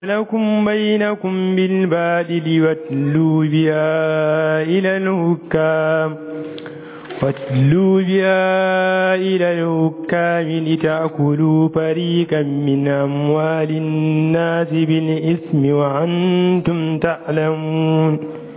لكم بينكم بالبادل واتلوا بها إلى الحكام واتلوا بها إلى الحكام لتأكلوا فريقا من أموال الناس بالإثم وأنتم تعلمون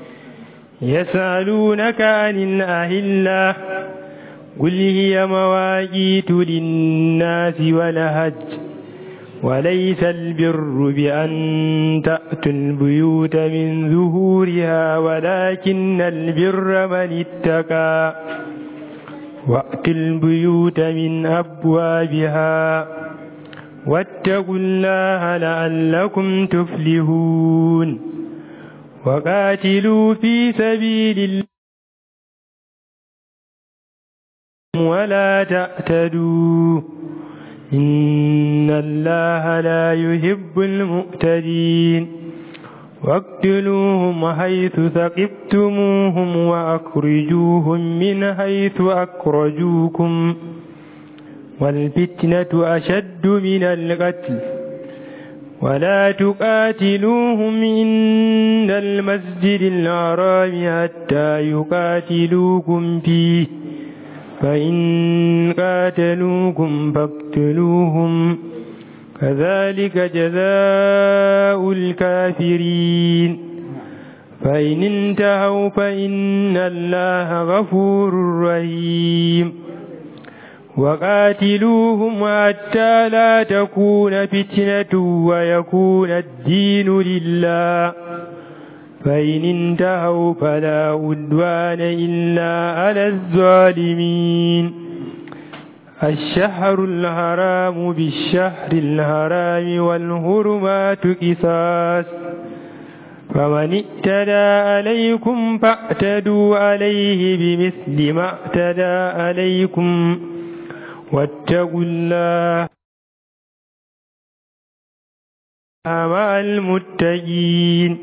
يسألونك عن الأهلة قل هي مواقيت للناس ولهج وليس البر بأن تأتوا البيوت من ظهورها ولكن البر من اتقى وأتوا البيوت من أبوابها واتقوا الله لعلكم تفلحون وقاتلوا في سبيل الله ولا تأتدوا إن الله لا يحب المؤتدين واقتلوهم حيث ثقفتموهم وأخرجوهم من حيث أخرجوكم والفتنة أشد من القتل ولا تقاتلوهم عند المسجد الحرام حتى يقاتلوكم فيه فإن قاتلوكم فاقتلوهم كذلك جزاء الكافرين فإن انتهوا فإن الله غفور رحيم وقاتلوهم حتى لا تكون فتنة ويكون الدين لله فإن انتهوا فلا عدوان إلا على الظالمين الشهر الحرام بالشهر الحرام والهرمات قصاص فمن اعتدى عليكم فاعتدوا عليه بمثل ما اعتدى عليكم واتقوا الله مع المتقين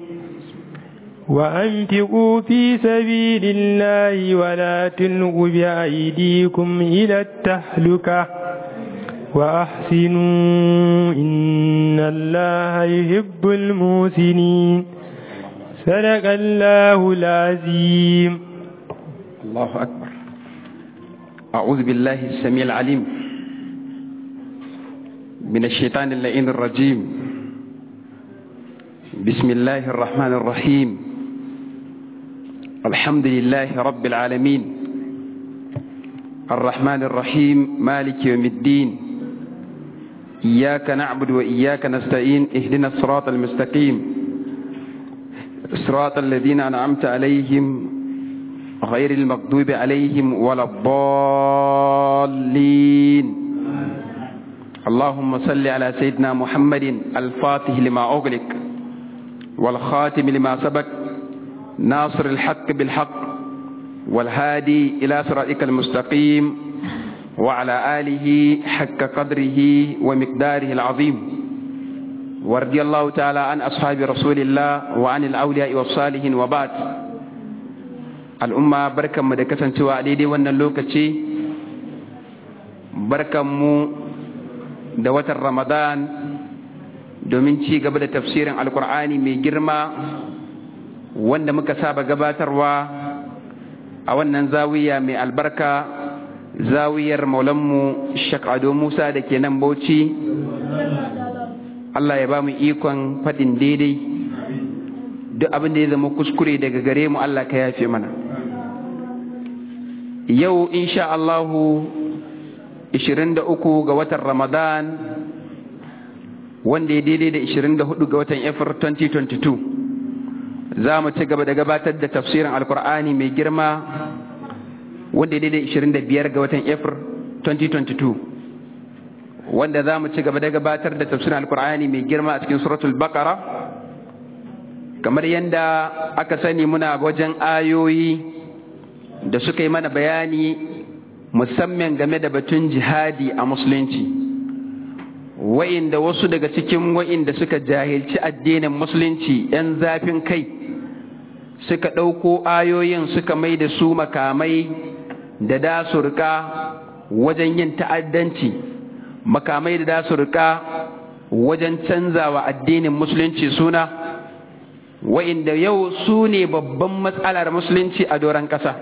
وأنفقوا في سبيل الله ولا تلقوا بأيديكم إلى التهلكة وأحسنوا إن الله يحب المحسنين صدق الله العظيم الله أكبر أعوذ بالله السميع العليم من الشيطان اللعين الرجيم بسم الله الرحمن الرحيم الحمد لله رب العالمين الرحمن الرحيم مالك يوم الدين إياك نعبد وإياك نستعين اهدنا الصراط المستقيم صراط الذين أنعمت عليهم غير المغضوب عليهم ولا الضالين اللهم صل على سيدنا محمد الفاتح لما أغلق والخاتم لما سبق ناصر الحق بالحق والهادي إلى صراطك المستقيم وعلى آله حق قدره ومقداره العظيم ورضي الله تعالى عن أصحاب رسول الله وعن الأولياء والصالحين وبعد الأمة بركة مدكة سوى عليدي وأن اللوكة بركة مو دوة رمضان domin ci gaba da tafsirin alkur'ani mai girma wanda muka saba gabatarwa a wannan zawiya mai albarka zawiyar maulanmu shek ado musa da ke nan bauchi allah ya ba mu ikon faɗin daidai duk abin da ya zama kuskure daga gare mu allah ka yafe mana yau insha allahu 23 ga watan ramadan wanda ya daidai da 24 ga watan Efir 2022 za mu ci gaba da gabatar da tafsirin alkur'ani mai girma wanda ya daidai 25 ga watan Efir 2022 wanda za mu ci gaba da gabatar da tafsirin alkur'ani mai girma a cikin suratul baqara kamar yadda aka sani muna wajen ayoyi da suka yi mana bayani musamman game da batun jihadi a musulunci wa'inda wasu daga cikin wa'inda suka jahilci addinin musulunci 'yan zafin kai suka ɗauko ayoyin suka mai da su makamai da dasurka wajen yin ta'addanci makamai da dasu rika wajen canzawa addinin musulunci suna wa'inda yau su ne babban matsalar musulunci a doron ƙasa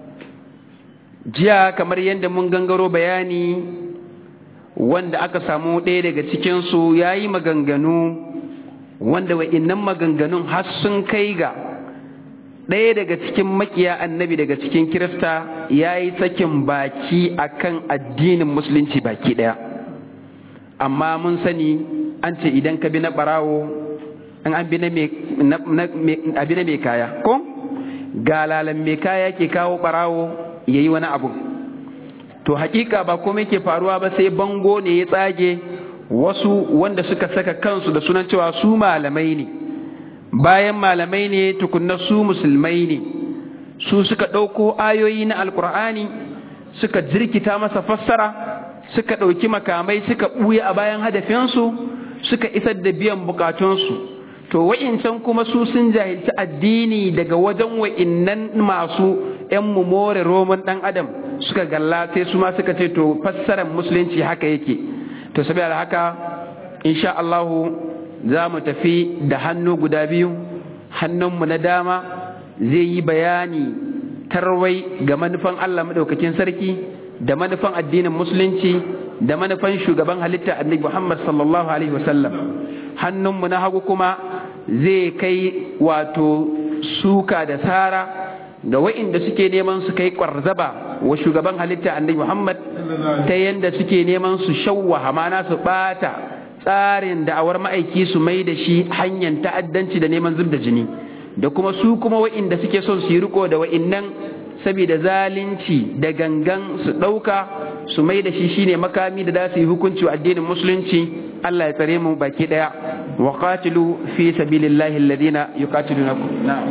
jiya kamar yadda mun gangaro bayani wanda aka samu ɗaya daga cikinsu ya yi maganganu wanda wa'innan maganganun har sun kai ga ɗaya daga cikin makiya annabi daga cikin kirista ya yi sakin baki akan addinin musulunci baki ɗaya amma mun sani an ce idan ka bi na ɓarawo an an bi na mai kaya ko galalan mai kaya ke kawo ɓarawo ya yi wani abu to hakika ba komai ke faruwa ba sai bango ne ya tsage wasu wanda suka saka kansu da sunan cewa su malamai ne bayan malamai ne tukunna su musulmai ne su suka ɗauko ayoyi na alkur'ani suka jirkita masa fassara suka ɗauki makamai suka ɓuya a bayan hadafinsu suka isar da biyan bukatunsu to wa'incan kuma su sun jahilci addini daga wajen wa'innan masu 'yan more roman ɗan adam suka galla sai su ma suka ce to fassarar musulunci haka yake to saboda haka insha Allahu za mu tafi da hannu guda biyu hannunmu na dama zai yi bayani tarwai ga manufan Allah maɗaukakin sarki da manufan addinin musulunci da manufan shugaban halitta annabi Muhammad sallallahu alaihi wasallam hannunmu na hagu kuma zai kai wato suka da sara ga wa'inda suke neman su kai kwarzaba wa shugaban halitta annabi Muhammad ta yanda suke neman su shawwaha mana su bata tsarin da'awar ma'aiki su mai da shi hanyar ta'addanci da neman zub da jini da kuma su kuma wa'inda suke son su yi riko da wa'innan saboda zalunci da gangan su ɗauka su mai da shi shine makami da za su yi hukunci wa addinin musulunci Allah ya tsare mu baki daya wa qatilu fi sabilillahi alladhina yuqatilunakum na'am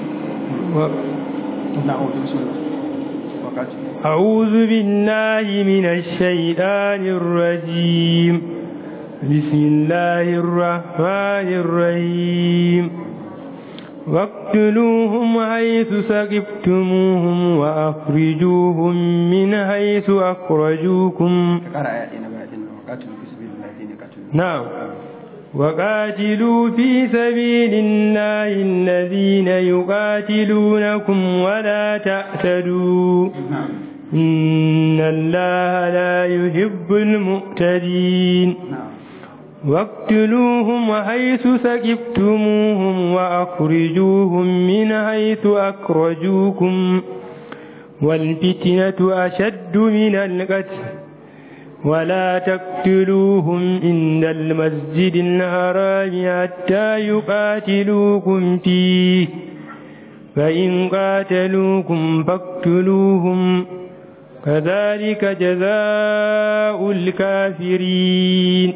أعوذ بالله من الشيطان الرجيم بسم الله الرحمن الرحيم واقتلوهم حيث سقفتموهم وأخرجوهم من حيث أخرجوكم نعم وقاتلوا في سبيل الله الذين يقاتلونكم ولا تعتدوا إن الله لا يحب المعتدين واقتلوهم حيث سكفتموهم وأخرجوهم من حيث أخرجوكم والفتنة أشد من القتل ولا تقتلوهم عند المسجد الحرام حتى يقاتلوكم فيه فإن قاتلوكم فاقتلوهم كذلك جزاء الكافرين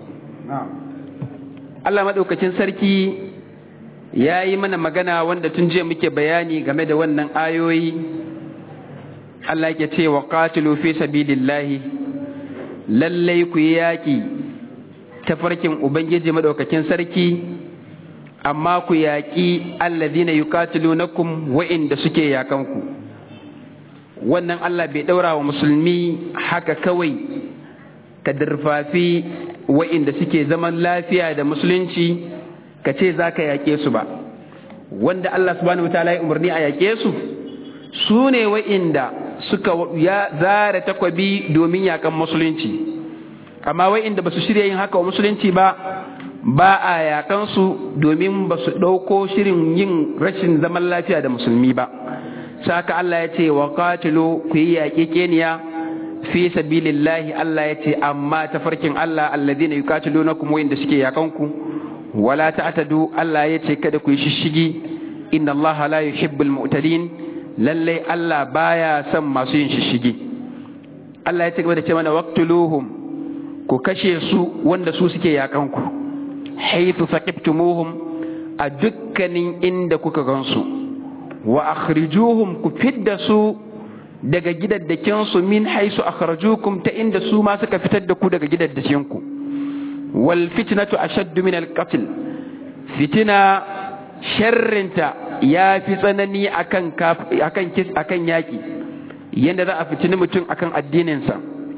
Allah maɗaukacin sarki ya yi mana magana wanda tun jiya muke bayani game da wannan ayoyi Allah yake ce wa qatilu fi sabilillahi lallai ku yi yaƙi ta farkin Ubangiji maɗaukakin sarki amma ku yaƙi alladhina yuqatilunakum wa'inda suke yakanku wannan Allah bai ɗaura wa musulmi haka kawai ka dirfafi wa'inda suke zaman lafiya da musulunci ka ce za ka yaƙe su ba wanda Allah subhanahu wataala ya umarni a yaƙe su su ne wa'inda suka ya zara takwabi domin yaƙan musulunci amma wa'inda ba su shirya yin haka wa musulunci ba ba a yaƙan su domin ba su ɗauko shirin yin rashin zaman lafiya da musulmi ba saka Allah ya ce wa qatilu ku yi yaƙe keniya fi sabilillahi Allah ya ce amma tafarkin Allah alladhina yuqatilunakum wa inda suke yakanku wala ta'tadu Allah ya ce kada ku yi shishigi inna Allah la yuhibbul mu'tadin lalle Allah baya son masu yin shishigi Allah ya ce gaba da ce mana waqtuluhum ku kashe su wanda su suke yakanku haythu saqiftumuhum a dukkanin inda kuka gansu wa akhrijuhum ku fidda su daga gidaddakinsu min haisu akhrajukum ta inda su ma suka fitar da ku daga gidaddakinku wal fitnatu ashaddu min al qatl fitina sharrinta ya fi tsanani akan akan kis akan yaki yanda za a fitini mutum akan addininsa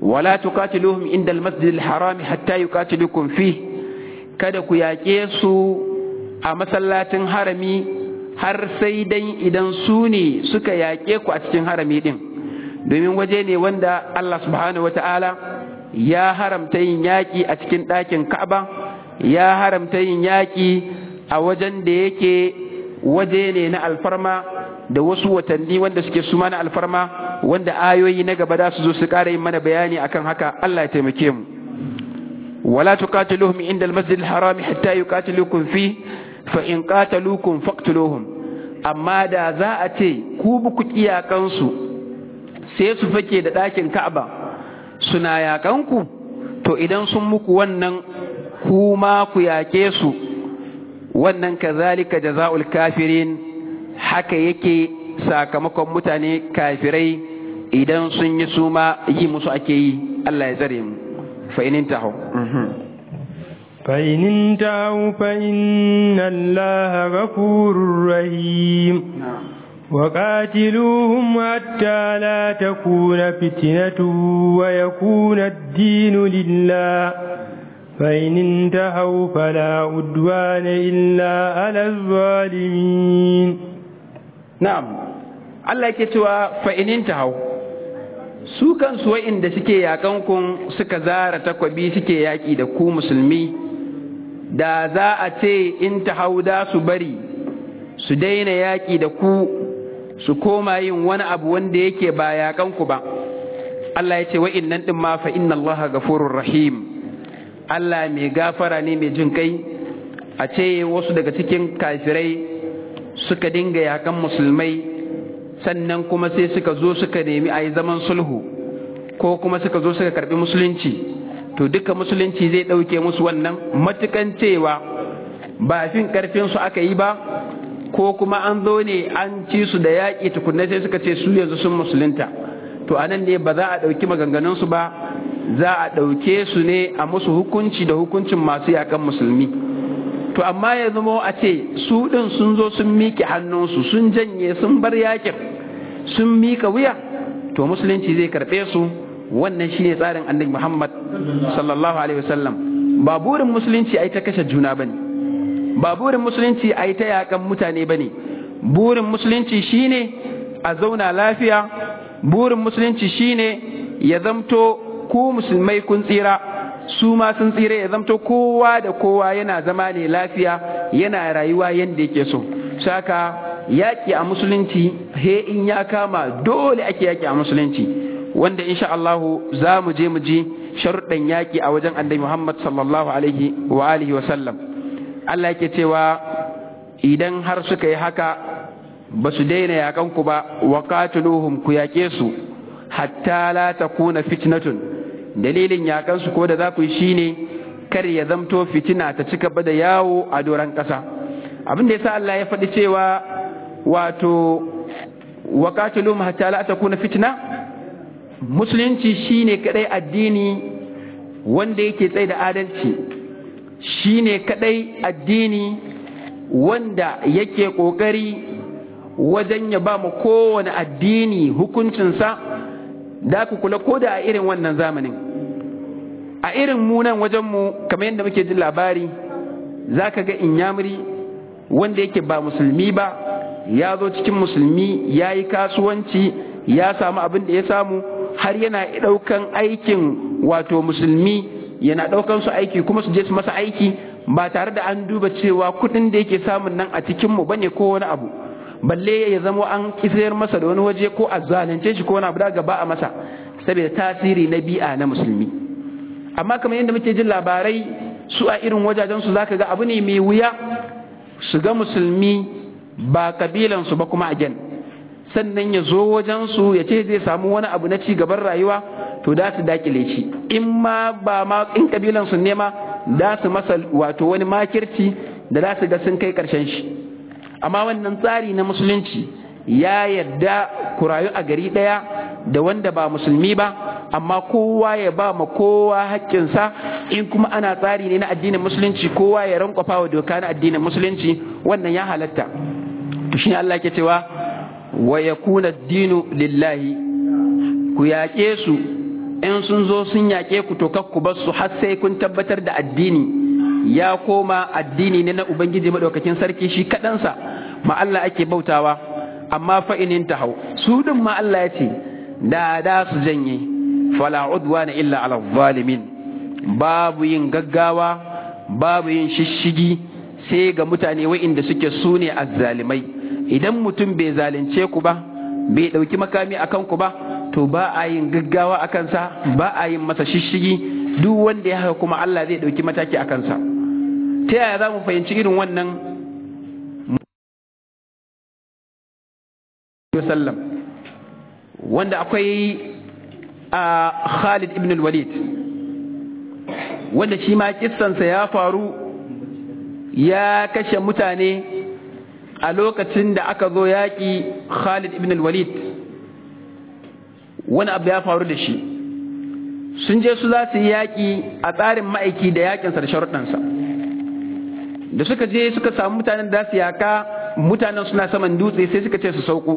wala tuqatiluhum inda al-masjid al-haram hatta yuqatilukum fi kada ku yaƙe su a masallacin harami har sai dai idan su ne suka yaƙe ku a cikin harami din domin waje ne wanda Allah subhanahu wata'ala ya haramta yin yaƙi a cikin ɗakin Ka'aba ya haramta yin yaƙi a wajen da yake waje ne na alfarma da wasu watanni wanda suke suma na alfarma wanda ayoyi na gaba da su zo su ƙara yin mana bayani akan haka Allah ya taimake mu wala tuqatiluhum inda al-masjid al-haram hatta yuqatilukum fi fa in qataluukum faqtuluhum amma da za a ce ku buku kiyakan su sai su fake da ɗakin Ka'aba suna yakan ku to idan sun muku wannan kuma ku yake su wannan kazalika jaza'ul kafirin haka yake sakamakon mutane kafirai idan sun yi suma yi musu ake yi Allah ya tsare mu fa in intahu fa in intahu fa inna Allaha ghafurur rahim وقاتلوهم حتى لا تكون فتنة ويكون الدين لله فإن انتهوا فلا عدوان إلا على الظالمين na'am Allah yake cewa fa in intahu su kansu wa'inda suke yakan kun suka zara takwabi suke yaki da ku musulmi da za a ce in tahau da su bari su daina yaki da ku su koma yin wani abu wanda yake ba yakan ku ba Allah ya ce wa'innan din ma fa inna Allah gafurur rahim Allah mai gafara ne mai jin kai a ce wasu daga cikin kafirai suka dinga yakan musulmai sannan kuma sai suka zo suka nemi a yi zaman sulhu ko kuma suka zo suka karbi musulunci to duka musulunci zai ɗauke musu wannan matukan cewa ba fin karfin su aka yi ba ko kuma an zo ne an ci su da yaƙi tukunna sai suka ce su yanzu sun musulunta to anan ne ba za a ɗauki maganganunsu ba za a ɗauke su ne a musu hukunci da hukuncin masu yakan musulmi to amma ya zama a ce su ɗin sun zo sun miƙe hannunsu sun janye sun bar yakin sun miƙa wuya to musulunci zai karɓe su wannan shine tsarin annabi Muhammad sallallahu alaihi wasallam ba burin musulunci ai ta kashe juna bane ba burin musulunci ai ta yakan mutane bane burin musulunci shine a zauna lafiya burin musulunci shine ya zamto ku musulmai kun tsira su ma sun tsira ya zamto kowa da kowa yana zama ne lafiya yana rayuwa yadda yake so saka yaƙi a musulunci he in ya kama dole ake yaƙi a musulunci wanda insha Allahu za mu je mu ji sharuɗan yaƙi a wajen annabi Muhammad sallallahu alaihi wa alihi wa sallam Allah yake cewa idan har suka yi haka ba su daina yaƙan ku ba wa qatiluhum ku yaƙe su hatta la takuna fitnatun dalilin yaƙansu ko da za ku yi shine kar ya zamto fitina ta ci gaba da yawo a doron ƙasa abin da yasa Allah ya faɗi cewa wato wa qatiluhum hatta la takuna fitna musulunci shine kadai addini wanda yake tsaye da adalci shine kadai addini wanda yake kokari wajen ya ba mu kowane addini hukuncinsa da ku kula ko da a irin wannan zamanin a irin munan wajenmu kamar yadda muke jin labari za ka ga inyamuri wanda yake ba musulmi ba ya zo cikin musulmi ya yi kasuwanci ya samu abin da ya samu har yana ɗaukan aikin wato musulmi yana ɗaukan su aiki kuma su je su masa aiki ba tare da an duba cewa kuɗin da yake samun nan a cikinmu bane ko wani abu balle ya zama an kisayar masa da wani waje ko a zalunce shi ko wani abu da gaba a masa saboda tasiri na bi'a na musulmi amma kamar yadda muke jin labarai su a irin wajajen su zaka ga abu ne mai wuya su ga musulmi ba kabilan su ba kuma a gen sannan ya zo wajen su ya ce zai samu wani abu na ci gaban rayuwa to da su dakile shi in ma ba ma in kabilan su ne ma da su masa wato wani makirci da za su ga sun kai karshen shi amma wannan tsari na musulunci ya yarda ku rayu a gari ɗaya da wanda ba musulmi ba amma kowa ya ba ma kowa haƙƙinsa in kuma ana tsari ne na addinin musulunci kowa ya rankwafa wa doka na addinin musulunci wannan ya halatta to shine Allah ke cewa wa yakuna dinu lillahi ku yaƙe su in sun zo sun yaƙe ku to ku bar su har sai kun tabbatar da addini ya koma addini ne na ubangiji madaukakin sarki shi kaɗansa ma Allah ake bautawa amma fa inin ta hau su din ma Allah ya ce da da su janye fala udwana illa ala zalimin babu yin gaggawa babu yin shishigi sai ga mutane wa'inda suke su ne azzalimai idan mutum bai zalunce ku ba bai ɗauki makami a kanku ba to ba a yin gaggawa a kansa ba a yin masa shishigi duk wanda ya haka kuma Allah zai ɗauki mataki a kansa ta yaya za mu fahimci irin wannan sallam wanda akwai a Khalid ibn al-Walid wanda shi ma kissansa ya faru ya kashe mutane a lokacin da aka zo yaƙi Khalid ibn al-Walid wani abu ya faru da shi sun je su za su yi yaƙi a tsarin ma'aiki da yaƙinsa da sharuɗansa da suka je suka samu mutanen da su yaƙa mutanen suna saman dutse sai suka ce su sauko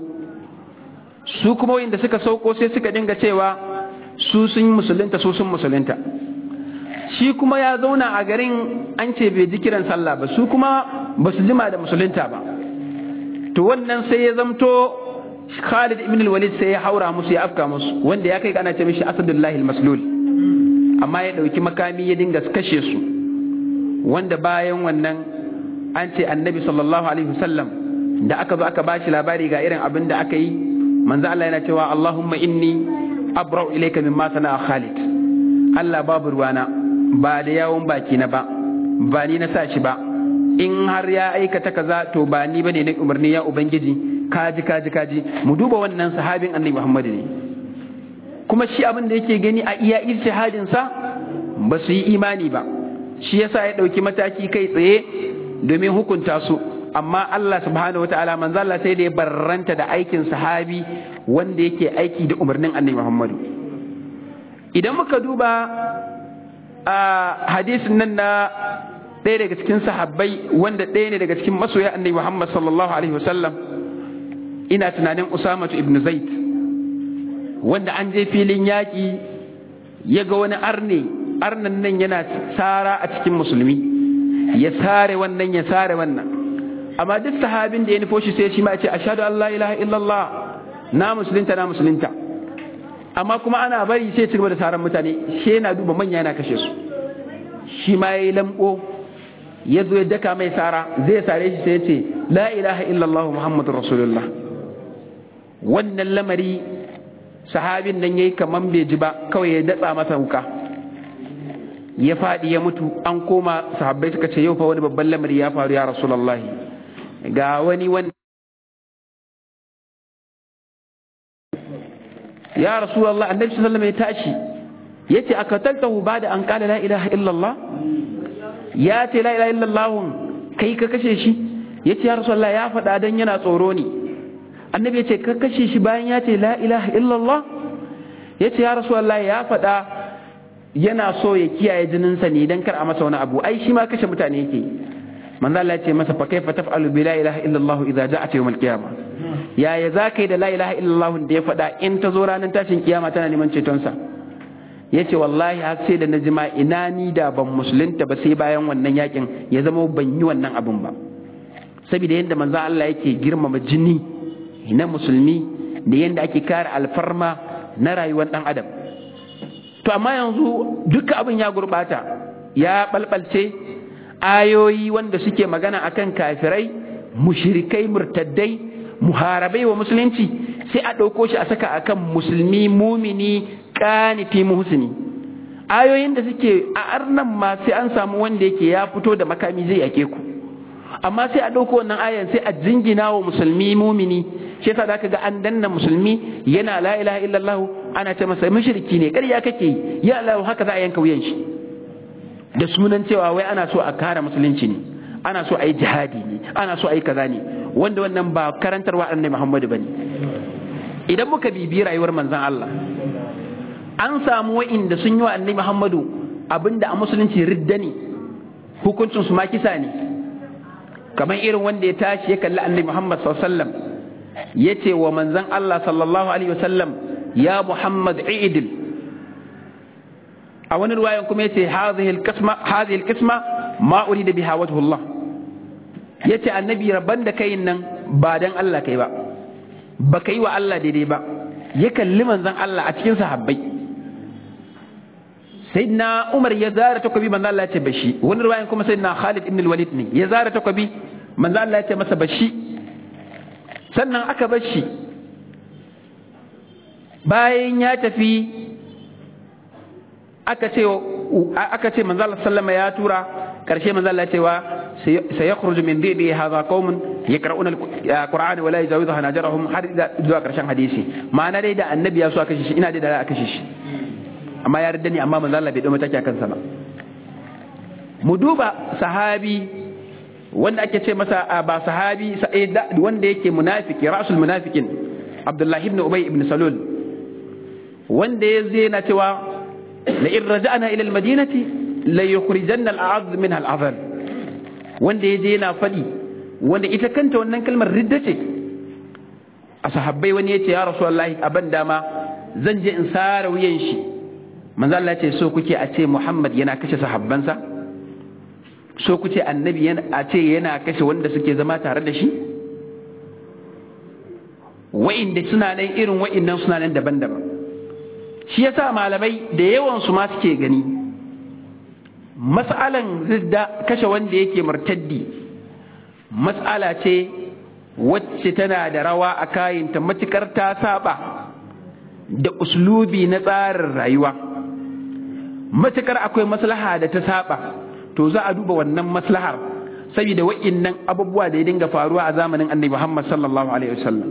su kuma wanda suka sauko sai suka dinga cewa su sun musulunta su sun musulunta shi kuma ya zauna a garin an ce bai ji kiran sallah ba su kuma ba su jima da musulunta ba to wannan sai ya zamto Khalid ibn al-Walid sai ya haura musu ya afka musu wanda ya kai ana ce mishi Asadullahi al-Maslul amma ya dauki makami ya dinga kashe su wanda bayan wannan an ce annabi sallallahu alaihi wasallam da aka zo aka bashi labari ga irin abin da aka yi manzo Allah yana cewa Allahumma inni abra'u ilayka mimma sana'a Khalid Allah babu ruwana ba da yawon baki na ba ba ni na sa shi ba in har ya aikata kaza to ba ni bane na umarni ya ubangiji kaji kaji kaji mu duba wannan sahabin annabi Muhammad ne kuma shi abin da yake gani a iya ijtihadin sa ba su yi imani ba shi yasa ya dauki mataki kai tsaye domin hukunta su amma Allah subhanahu wataala manzo Allah sai da ya barranta da aikin sahabi wanda yake aiki da umarnin annabi Muhammad idan muka duba a hadisin nan na ɗaya daga cikin sahabbai wanda ɗaya ne daga cikin masoya annabi Muhammad sallallahu alaihi wasallam ina tunanin Usama ibn Zaid wanda an je filin yaƙi ya ga wani arne arnan nan yana tsara a cikin musulmi ya sare wannan ya sare wannan amma duk sahabin da ya nufo shi sai shi ma ya ce ashhadu an la ilaha illallah na musulunta na musulunta amma kuma ana bari sai ci gaba da saran mutane shi yana duba manya yana kashe su shi ma yayi lambo ya zo ya daka mai sara zai sare shi sai ya ce la ilaha illallah muhammadur rasulullah wannan lamari sahabin nan yayi kaman bai ji ba kawai ya datsa masa wuka ya faɗi ya mutu an koma sahabbai suka ce yau fa wani babban lamari ya faru ya rasulullah ga wani wani ya rasulullah annabi sallallahu alaihi wasallam ya tashi yace akataltahu bada an qala la ilaha illallah ya ce la ilaha illallah kai ka kashe shi yace ya rasulullah ya faɗa dan yana tsoro ne annabi yace ka kashe shi bayan ya ce la ilaha illallah yace ya rasulullah ya faɗa yana so ya kiyaye jininsa ne dan kar a masa wani abu ai shi ma kashe mutane yake manzo Allah ya ce masa fa kaifa taf'alu bi la ilaha illallah idza ja'at yawm al-qiyamah yaya za ka yi da la ilaha illallah da ya faɗa in ta zo ranar tashin kiyama tana neman cetonsa ya ce wallahi har sai da na jima ina ni da ban musulunta ba sai bayan wannan yakin ya zama ban yi wannan abun ba saboda yadda manzo Allah yake girmama jini na musulmi da yadda ake kare alfarma na rayuwar dan adam to amma yanzu duka abin ya gurbata ya balbalce ayoyi wanda suke magana akan kafirai mushrikai murtaddai muharabai wa musulunci sai a ɗauko shi a saka akan musulmi mumini ƙanifi muhsini ayoyin da suke a arnan ma sai an samu wanda yake ya fito da makami zai yake ku amma sai a ɗauko wannan ayan sai a jingina wa musulmi mumini shi yasa zaka ga an danna musulmi yana la ilaha illallah ana ce masa mushriki ne ƙarya kake yi ya Allah haka za a yanka wuyan shi da sunan cewa wai ana so a kare musulunci ne ana so a yi jihadi ne ana so a yi kaza ne wanda wannan ba karantarwa annabi Muhammadu bane idan muka bibi rayuwar manzon Allah an samu wa'inda sun yi wa annabi Muhammadu abinda a musulunci ridda ne hukuncin su ma kisa ne kamar irin wanda ya tashi ya kalli annabi Muhammad sallallahu alaihi wasallam yace wa manzon Allah sallallahu alaihi wasallam ya Muhammad i'dil a wani ruwayan kuma yace hadhihi alqisma hadhihi alqisma ma urida biha wajhu Allah yace annabi rabban da kai nan ba dan Allah kai ba ba kai wa Allah daidai ba ya kalli manzon Allah a cikin sahabbai sayyidina Umar ya zara takobi manzon Allah ya ce bashi wani ruwayan kuma sayyidina Khalid ibn al-Walid ne ya zara takobi manzon Allah ya ce masa bashi sannan aka bashi bayan ya tafi aka ce aka ce manzo Allah sallama ya tura karshe manzo Allah cewa sayakhruju min dhibi hadha qaumun yaqra'una alqur'ana wa la yajawizuha najarahum har zuwa karshen hadisi ma'ana dai da annabi ya so aka shi ina dai da aka shi amma ya radda ni amma manzo Allah bai dau mataki akan sa ba mu duba sahabi wanda ake ce masa ba sahabi wanda yake munafiki rasul munafikin Abdullahi ibn Ubay ibn Salul wanda ya zai na cewa لئن رجعنا إلى المدينة ليخرجن الأعز منها الأذل wanda ya je yana faɗi wanda ita kanta wannan kalmar ridda ce a sahabbai wani ya ce ya rasu wallahi abin dama zan je in sara wuyan shi manzo Allah ce so kuke a ce Muhammad yana kashe sahabbansa so kuce annabi a ce yana kashe wanda suke zama tare da shi wa'inda suna nan irin wa'innan suna nan daban-daban shi yasa malamai da yawan su ma suke gani mas'alan zidda kashe wanda yake murtaddi mas'ala ce wacce tana da rawa a kayinta matukar ta saba da uslubi na tsarin rayuwa matukar akwai maslaha da ta saba to za a duba wannan maslahar saboda wa'innan abubuwa da ya dinga faruwa a zamanin annabi Muhammad sallallahu alaihi wasallam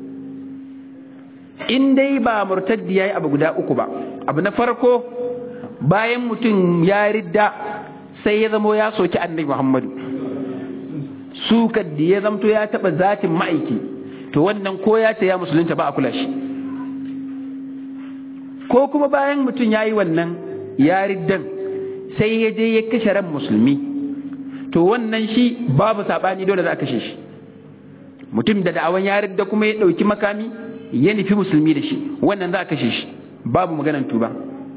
in dai ba murtaddi yayi abu guda uku ba abu na farko bayan mutum ya ridda sai ya zamo ya soki annabi Muhammadu sukar da ya zamto ya taba zatin ma'aiki to wannan ko ya ce ya musulunta ba a kula shi ko kuma bayan mutum ya yi wannan ya riddan sai ya je ya kashe ran musulmi to wannan shi babu saɓani dole za a kashe shi mutum da da'awan ya ridda kuma ya ɗauki makami ya nufi musulmi da shi wannan za a kashe shi babu maganan tuba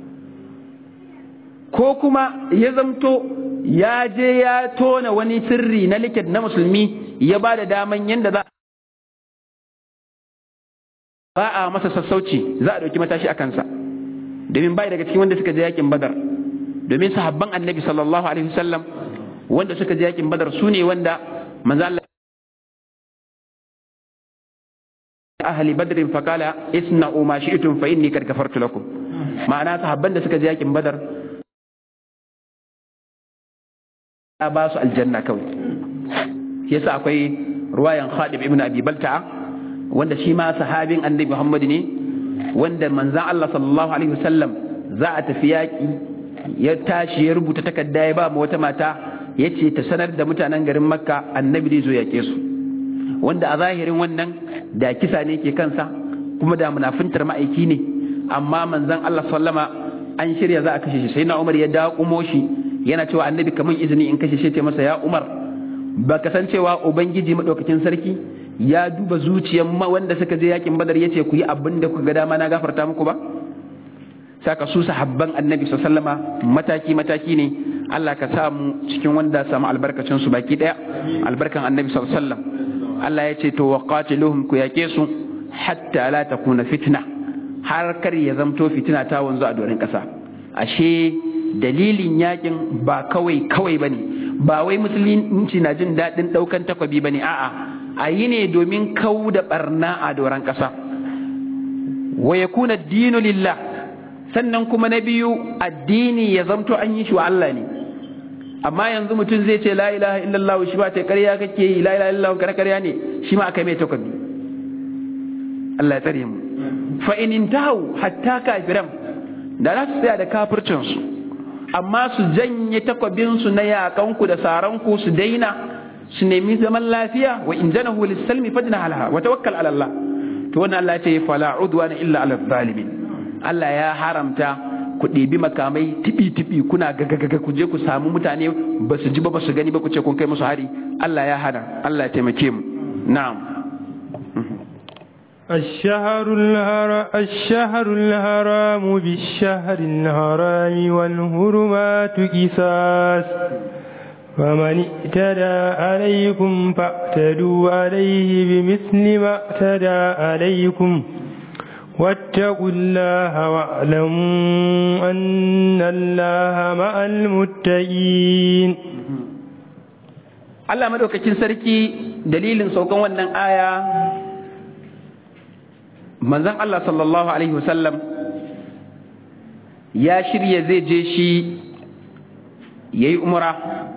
ko kuma ya zamto ya je ya tona wani sirri na likit na musulmi ya ba da daman yadda za ba a masa sassauci za a ɗauki matashi a kansa domin bai daga cikin wanda suka je yakin badar domin sahabban annabi sallallahu alaihi wasallam wanda suka je yakin badar su ne wanda manzo Allah ahli badrin faqala isna'u ma shi'tum fa inni kad kafartu lakum ma'ana sahabban da suka je yakin badar a ba su aljanna kawai yasa akwai ruwayan Khalid ibn Abi Balta'a wanda shi ma sahabin Annabi Muhammad ne wanda manzon Allah sallallahu alaihi wasallam za a tafi yaki ya tashi ya rubuta takarda ya ba mu wata mata yace ta sanar da mutanen garin Makka Annabi zai zo yake su wanda a zahirin wannan da kisa ne ke kansa kuma da munafintar ma'aiki ne amma manzon Allah sallama an shirya za a kashe shi sai na Umar ya daƙumo shi yana cewa annabi kaman izini in kashe shi ce masa ya umar ba ka san cewa ubangiji madaukakin sarki ya duba zuciyar wanda suka je yakin badar yace ku yi abin da kuka ga dama na gafarta muku ba saka su sahabban annabi sallama mataki mataki ne Allah ka sa mu cikin wanda samu albarkacin su baki daya albarkan annabi sallallahu Allah ya ce to waqatiluhum ku yake su hatta la takuna fitna har kar ya zamto fitina ta wanzu a doron kasa ashe dalilin yakin ba kawai kawai ba ne ba wai musulunci na jin daɗin ɗaukan takwabi ba ne a'a a yi ne domin kau da ɓarna a doron ƙasa wa ya kuna dinu lillah sannan kuma na biyu addini ya zamto an yi shi wa Allah ne amma yanzu mutum zai ce la ilaha illallah shi ba ta ƙarya kake yi la ilaha illallah kare ƙarya ne shi ma aka mai takwabi Allah ya tsare mu fa in intahu hatta kafiran da za su tsaya da kafircinsu amma su janye takwabinsu na yaƙanku da saranku su daina su nemi zaman lafiya wa in janahu lis-salmi fajna halaha wa tawakkal ala Allah to wannan Allah ya ce fala udwana illa ala zalimin Allah ya haramta ku ɗebi makamai tibi tibi kuna gagagaga ku je ku samu mutane ba su ji ba ba su gani ba ku ce kun kai musu hari Allah ya hana Allah ya taimake mu na'am الشهر الهرام الشهر الحرام بالشهر الحرام والهرمات قصاص فمن اعتدى عليكم فاعتدوا عليه بمثل ما اعتدى عليكم واتقوا الله واعلموا أن الله مع المتقين Allah madaukakin sarki dalilin saukan wannan aya manzon Allah sallallahu alaihi wasallam ya shirya zai je shi yayi umra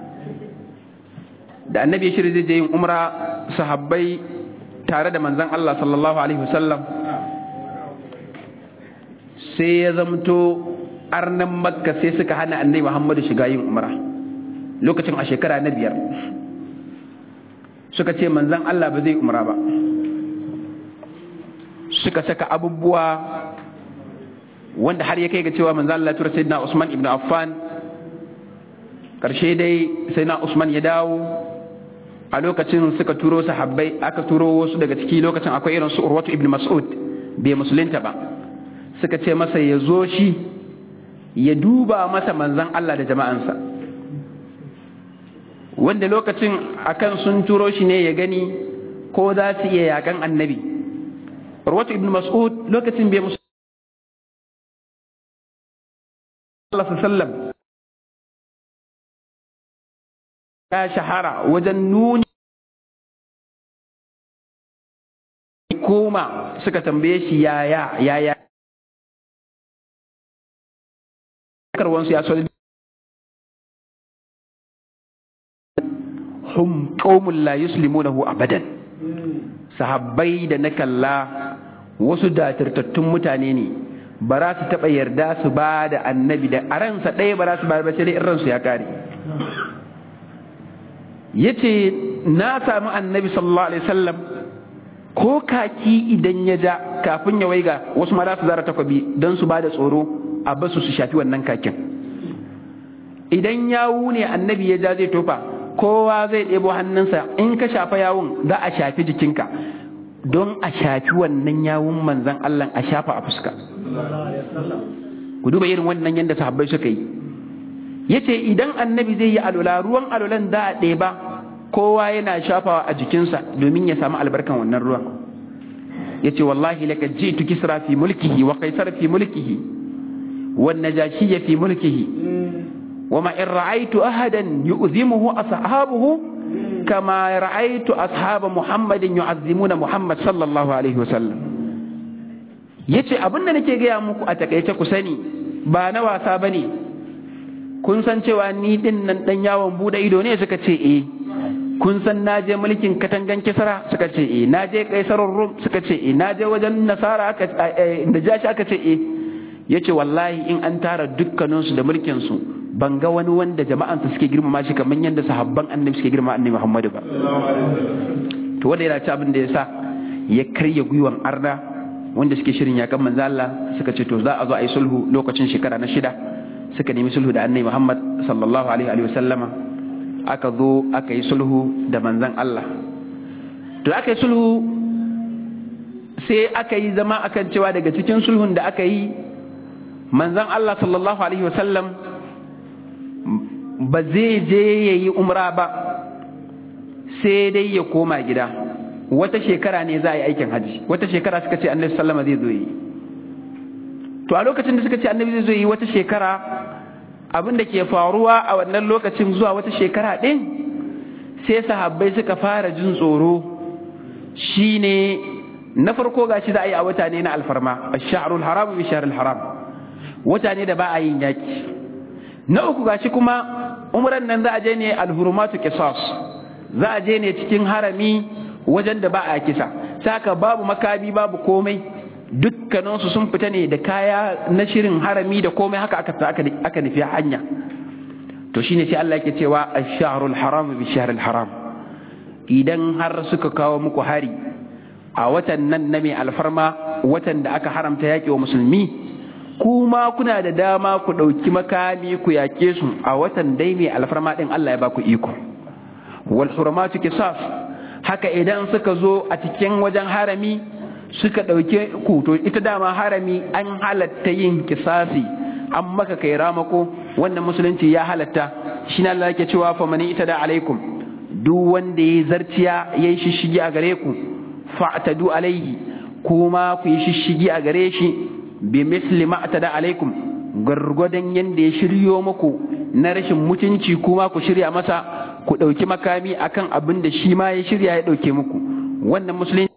da annabi ya shirya zai je yin umra sahabbai tare da manzon Allah sallallahu alaihi wasallam sai ya zamto arnan makka sai suka hana annabi Muhammadu shiga yin umra lokacin a shekara na biyar suka ce manzon Allah ba zai umra ba suka saka abubuwa wanda har ya kai ga cewa manzon Allah tura sayyidina Usman ibn Affan karshe dai sayyidina Usman ya dawo a lokacin suka turo sahabbai aka turo wasu daga ciki lokacin akwai irin su Urwatu ibn Mas'ud bai musulunta ba suka ce masa ya zo shi ya duba masa manzon Allah da jama'ansa wanda lokacin akan sun turo shi ne ya gani ko za su iya yakan annabi Urwatu ibn Mas'ud lokacin bai musulunta Allah sallam ya shahara wajen nuni koma suka tambaye shi yaya yaya karwansu ya soli hum qaumun la yuslimunahu abadan sahabbai da na kalla wasu datartattun mutane ne ba za su taɓa yarda su ba da annabi da a ransa ɗaya ba za su ba da sai dai in ransu ya kare ya ce na sami annabi sallallahu alaihi wasallam ko kaki idan ya ja kafin ya waiga wasu ma za su zara takwabi don su ba da tsoro a basu su shafi wannan kakin idan yawu ne annabi ya ja zai tofa kowa zai ɗebo hannunsa in ka shafa yawun za a shafi jikinka don a shafi wannan yawun manzan Allah a shafa a fuska ku duba irin wannan yadda sahabbai suka yi yace idan annabi zai yi alula ruwan alulan za a ɗeba kowa yana shafawa a jikinsa domin ya samu albarkan wannan ruwan yace wallahi laka jitu kisra fi mulkihi wa qaisar fi mulkihi wan najashiyya fi mulkihi وما إن رأيت أحدا يؤذمه أصحابه كما رأيت أصحاب محمد يعظمون محمد صلى الله عليه وسلم yace abin da nake gaya muku a takaice ku sani ba na wasa ba ne kun san cewa ni din nan dan yawon bude ido ne suka ce eh kun san na je mulkin katangan kisra suka ce eh na je kaisarar rum suka ce eh na je wajen nasara aka najashi aka ce eh yace wallahi in an tara dukkaninsu da mulkin su ban ga wani wanda jama'ansa suke girmama shi kamar yadda sahabban annabi suke girmama annabi Muhammadu ba to wanda yana ci abin da ya sa ya karya gwiwan arna wanda suke shirin yakan manzo Allah suka ce to za a zo a yi sulhu lokacin shekara na shida suka nemi sulhu da annabi Muhammad sallallahu alaihi wa sallama aka zo aka yi sulhu da manzon Allah to aka yi sulhu sai aka yi zama akan cewa daga cikin sulhun da aka yi manzon Allah sallallahu alaihi wa sallam ba zai je ya yi umra ba sai dai ya koma gida wata shekara ne za a yi aikin hajji wata shekara suka ce annabi sallama zai zo yi to a lokacin da suka ce annabi zai zo yi wata shekara abin da ke faruwa a wannan lokacin zuwa wata shekara ɗin sai sahabbai suka fara jin tsoro shine na farko gashi za a yi a wata ne na alfarma ash-sha'rul haram bi shahril haram wata ne da ba a yin yaki na uku gashi kuma umran nan za a je ne alhurumatu qisas za a je ne cikin harami wajen da ba a kisa saka babu makabi babu komai dukkaninsu sun fita ne da kaya na shirin harami da komai haka aka aka nufi hanya to shine sai Allah yake cewa ash-shahrul haram bi shahril haram idan har suka kawo muku hari a watan nan na mai alfarma watan da aka haramta yaƙi wa musulmi kuma kuna da dama ku ɗauki makami ku yaƙe su a watan dai mai alfarma ɗin Allah ya ba ku iko wal hurmatu qisas haka idan suka zo a cikin wajen harami suka ɗauke ku to ita dama harami an halatta yin kisasi an maka kai ramako wannan musulunci ya halatta shi na Allah yake cewa fa mani ita da alaikum duk wanda ya zarciya ya yi shishigi a gare ku fa'tadu alaihi kuma ku yi shishigi a gare shi bi misli ma da alaikum gwargwadon yanda ya shiryo muku na rashin mutunci kuma ku shirya masa ku ɗauki makami akan abin da shi ma ya shirya ya ɗauke muku wannan musulunci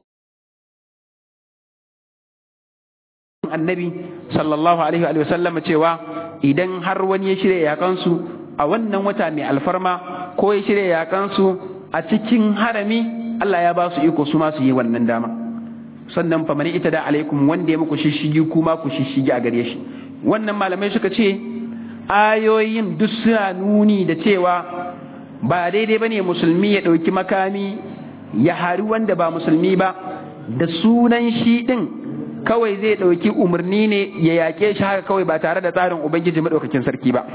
annabi sallallahu alaihi wa sallam cewa idan har wani ya shirya yakansu a wannan wata mai alfarma ko ya shirya yakansu a cikin harami Allah ya ba su iko su ma su yi wannan dama sannan fa mani ita da alaikum wanda ya muku shishigi kuma ku shishigi a gare shi wannan malamai suka ce ayoyin duk suna nuni da cewa ba daidai bane musulmi ya ɗauki makami ya hari wanda ba musulmi ba da sunan shi ɗin kawai zai ɗauki umarni ne ya yaƙe shi haka kawai ba tare da tsarin ubangiji maɗaukakin sarki ba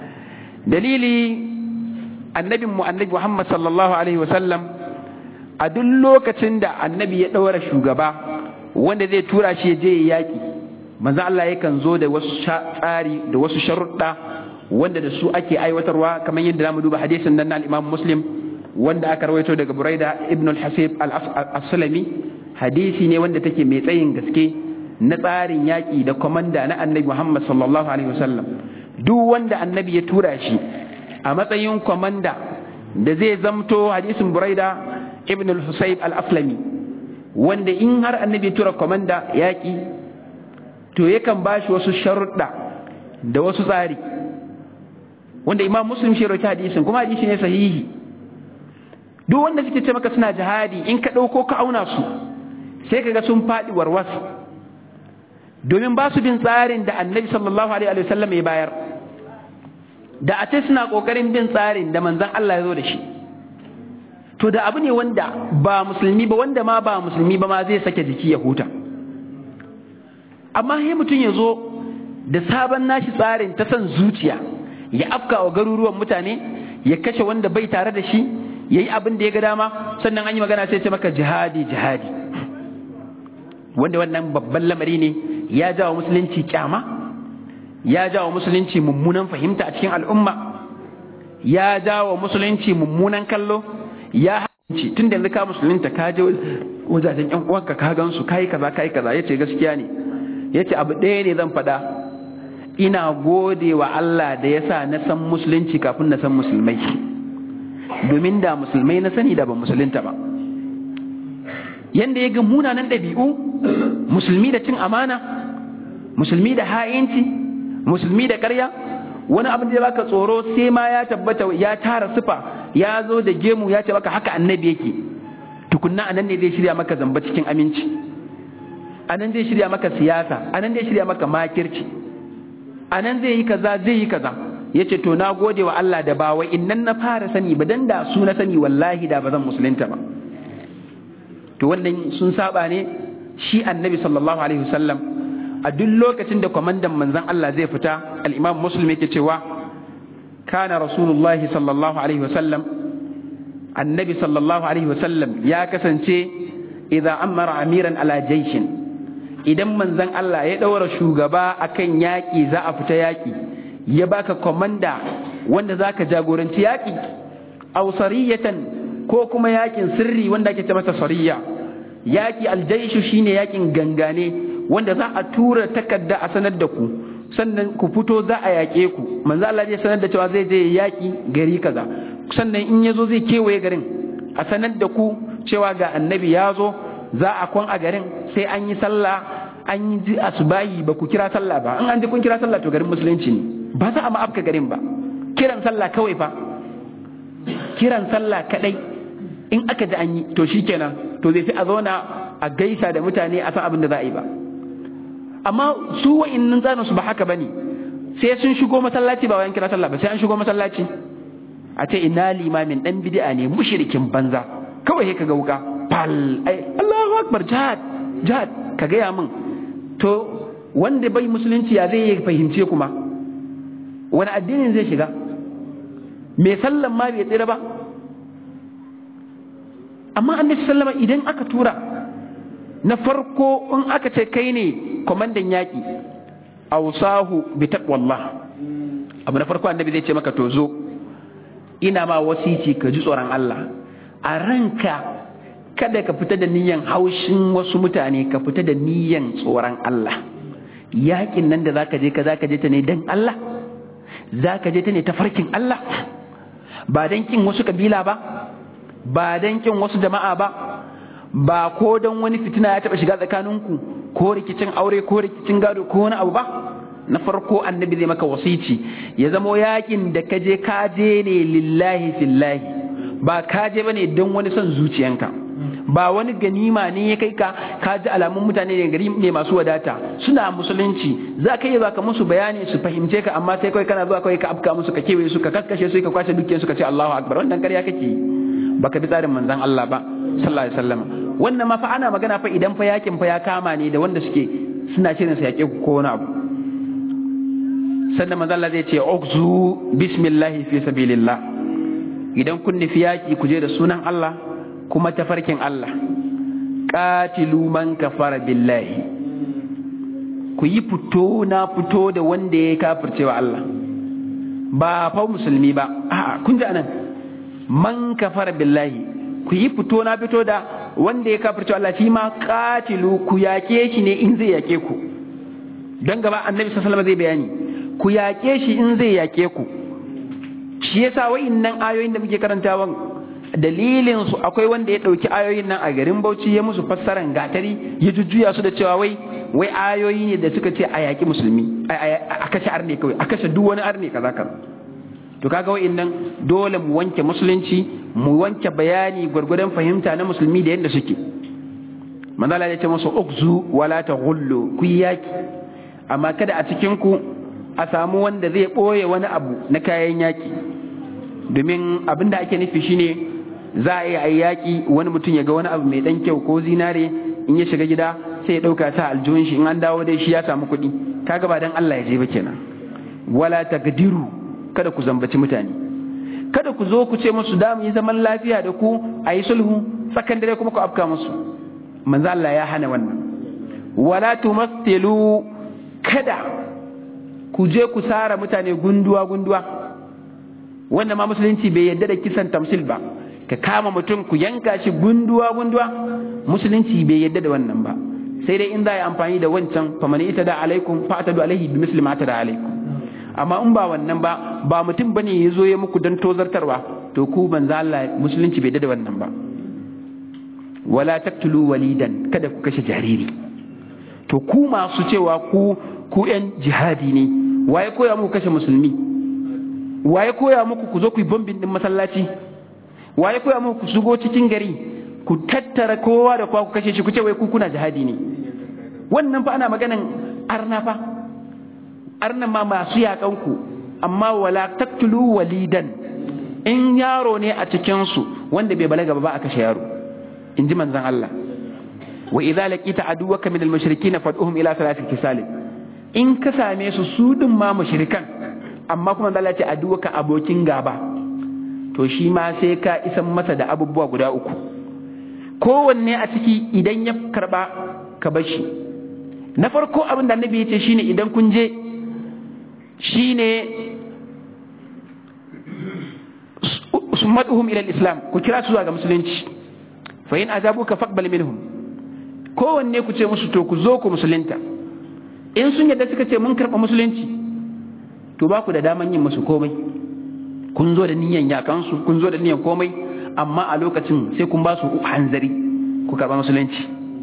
dalili annabin mu annabi muhammad sallallahu alaihi wasallam a duk lokacin da annabi ya ɗaura shugaba wanda zai tura shi ya je ya yaƙi manzo Allah yakan zo da wasu tsari da wasu sharuɗa wanda da su ake aiwatarwa kamar yadda zamu duba hadisin nan na al-Imam Muslim wanda aka rawaito daga Buraida ibn al-Hasib al-Aslami hadisi ne wanda take mai tsayin gaske na tsarin yaƙi da komanda na Annabi Muhammad sallallahu alaihi wasallam duk wanda Annabi ya tura shi a matsayin komanda da zai zamto hadisin Buraida ibn al-Husayb al-Aslami wanda in har Annabi ya tura komanda yaƙi to yakan ba shi wasu sharuɗa da wasu tsari wanda imam muslim shi rawaita hadisin kuma hadisi ne sahihi duk wanda suke ce maka suna jihadi in ka ɗauko ka auna su sai ka ga sun faɗi warwas domin ba su bin tsarin da annabi sallallahu alaihi wa sallam ya bayar da a ce suna ƙoƙarin bin tsarin da manzon Allah ya zo da shi to da abu ne wanda ba musulmi ba wanda ma ba musulmi ba ma zai sake jiki ya huta amma sai mutum ya zo da sabon nashi tsarin ta son zuciya ya afka wa garuruwan mutane ya kashe wanda bai tare da shi ya yi abin da ya ga dama sannan an yi magana sai ce maka jihadi jihadi wanda wannan babban lamari ne ya jawo musulunci kyama ya jawo musulunci mummunan fahimta a cikin al'umma ya jawo musulunci mummunan kallo ya hanci tun da ka musulunta ka je wajajen yan uwanka ka gansu kai kaza kai kaza yace gaskiya ne yace abu ɗaya ne zan faɗa ina gode wa Allah da ya sa na san musulunci kafin na san musulmai domin da musulmai na sani da ba musulunta ba yanda ya ga munanan ɗabi'u musulmi da cin amana musulmi da ha'inci musulmi da ƙarya wani abin da baka tsoro sai ma ya tabbata ya tara sufa ya zo da gemu ya ce baka haka annabi yake tukunna anan ne zai shirya maka zamba cikin aminci anan zai shirya maka siyasa anan zai shirya maka makirci anan zai yi kaza zai yi kaza yace to na gode wa Allah da ba wai innan na fara sani ba dan da su na sani wallahi da ba zan musulunta ba to wannan sun saba ne shi annabi sallallahu alaihi wasallam a duk lokacin da kwamandan manzon Allah zai fita al-imam muslim yake cewa kana rasulullahi sallallahu alaihi wasallam annabi sallallahu alaihi wasallam ya kasance idza amara amiran ala jaishin idan manzon Allah ya daura shugaba akan yaƙi za a fita yaƙi ya baka komanda wanda zaka jagoranci yaƙi aw sariyatan ko kuma yaƙin sirri wanda ake ce masa sariya yaƙi aljaishu shine yaƙin gangane wanda za a tura takarda a sanar da ku sannan ku fito za a yaƙe ku manzo Allah zai sanar da cewa zai je yaƙi gari kaza sannan in yazo zai kewaye garin a sanar da ku cewa ga annabi ya zo za a kwan a garin sai an yi sallah an yi ji asubahi ba ku kira sallah ba in an ji kun kira sallah to garin musulunci ne ba za a ma afka garin ba kiran sallah kawai fa kiran sallah kadai in aka ji an yi to shikenan to zai fi a zauna a gaisa da mutane a san abin da za a yi ba amma su wa'innan tsarin su ba haka bane sai sun shigo masallaci ba wayan kira sallah ba sai an shigo masallaci a ce ina limamin dan bid'a ne mushrikin banza kawai ka ga wuka fal ai Allahu akbar jihad jihad ka gaya min to wanda bai musulunci ya zai fahimce kuma wani addinin zai shiga mai sallan ma bai tsira ba amma annabi sallama idan aka tura na farko in aka ce kai ne kwamandan yaƙi ausahu bi taqwallah abu na farko annabi zai ce maka to zo ina ma wasici ka ji tsoron Allah a ranka kada ka fita da niyan haushin wasu mutane ka fita da niyan tsoron Allah yaƙin nan da zaka je ka zaka je ta ne dan Allah zaka je ta ne ta farkin Allah ba dan kin wasu kabila ba ba dan kin wasu jama'a ba ba ko don wani fitina ya taba shiga tsakaninku ko rikicin aure ko rikicin gado ko wani abu ba na farko annabi zai maka wasici ya zamo yakin da ka je ka je ne lillahi fillahi ba ka je bane don wani son zuciyanka ba wani ganima ne ya kai ka ka ji alamun mutane ne gari ne masu wadata suna musulunci za ka yi ka musu bayani su fahimce ka amma sai kawai kana zuwa kawai ka afka musu ka kewaye su ka kakkashe su ka kwashe dukiyar su ka ce Allahu akbar wannan ƙarya kake yi baka bi tsarin manzon Allah ba sallallahu alaihi wasallam wannan ma fa ana magana fa idan fa yakin fa ya kama ne da wanda suke suna shirin su yake ku ko wani abu sannan manzon Allah zai ce ukzu bismillahi fi sabilillah idan kun nufi yaki ku je da sunan Allah kuma tafarkin Allah qatilu man kafara billahi ku yi fito na fito da wanda ya kafircewa Allah ba fa musulmi ba a'a kun ji anan man kafara billahi ku yi fito na fito da wanda ya kafirce Allah shi ma katilu ku yake shi ne in zai yake ku don gaba annabi sallallahu zai bayani ku yake shi in zai yake ku shi yasa wa'innan ayoyin da muke karantawan dalilin su akwai wanda ya dauki ayoyin nan a garin Bauchi ya musu fassaran gatari ya jujjuya su da cewa wai wai ayoyi ne da suka ce a yaki musulmi a kashe arne kawai a kashe duk wani arne kaza kaza to kaga wa'innan dole mu wanke musulunci mu wanke bayani gwargwadon fahimta na musulmi da yadda suke manzala ya ce musu ukzu wala taghullu ku yaki amma kada a cikin ku a samu wanda zai boye wani abu na kayan yaki domin abin da ake nufi shine za a yi a yaki wani mutum ya ga wani abu mai dan kyau ko zinare in ya shiga gida sai ya dauka ta aljihun shi in an dawo dai shi ya samu kuɗi kaga ba dan Allah ya je ba kenan wala taqdiru kada ku zambaci mutane kada ku zo ku ce musu da mu yi zaman lafiya da ku a yi sulhu tsakan dare kuma ku afka musu manzo Allah ya hana wannan wala tumathilu kada ku je ku sara mutane gunduwa gunduwa wannan ma musulunci bai yadda da kisan tamsil ba ka kama mutum ku yanka shi gunduwa gunduwa musulunci bai yadda da wannan ba sai dai in za a yi amfani da wancan famani ita da alaikum fa'tadu alaihi bi misli ma da alaikum amma in ba wannan ba ba mutum bane ya zo ya muku don tozartarwa to ku banza Allah musulunci bai da wannan ba wala taktulu walidan kada ku kashe jariri to ku masu cewa ku ku yan jihadi ne waye koya muku kashe musulmi waye koya muku ku zo ku yi bombin din masallaci waye koya muku ku shigo cikin gari ku tattara kowa da kowa ku kashe shi ku ce wai ku kuna jihadi ne wannan fa ana maganan arna fa arnan ma masu yaƙanku amma wala taktulu walidan in yaro ne a cikinsu wanda bai balaga ba a kashe yaro in ji manzan Allah wa idza laqita aduwaka min al-mushrikeen fad'uhum ila salati kisal in ka same su su din ma mushrikan amma kuma Allah ya ce aduwaka abokin gaba to shi ma sai ka isan masa da abubuwa guda uku kowanne a ciki idan ya karba ka bar shi na farko abin da annabi ya ce shine idan kun je shine sumatuhum ila islam ku kira su zuwa ga musulunci fa in azabuka faqbal minhum kowanne ku ce musu to ku zo ku musulunta in sun yadda suka ce mun karɓa musulunci to ba ku da daman yin musu komai kun zo da niyan yakansu kun zo da niyan komai amma a lokacin sai kun ba su hanzari ku karɓa musulunci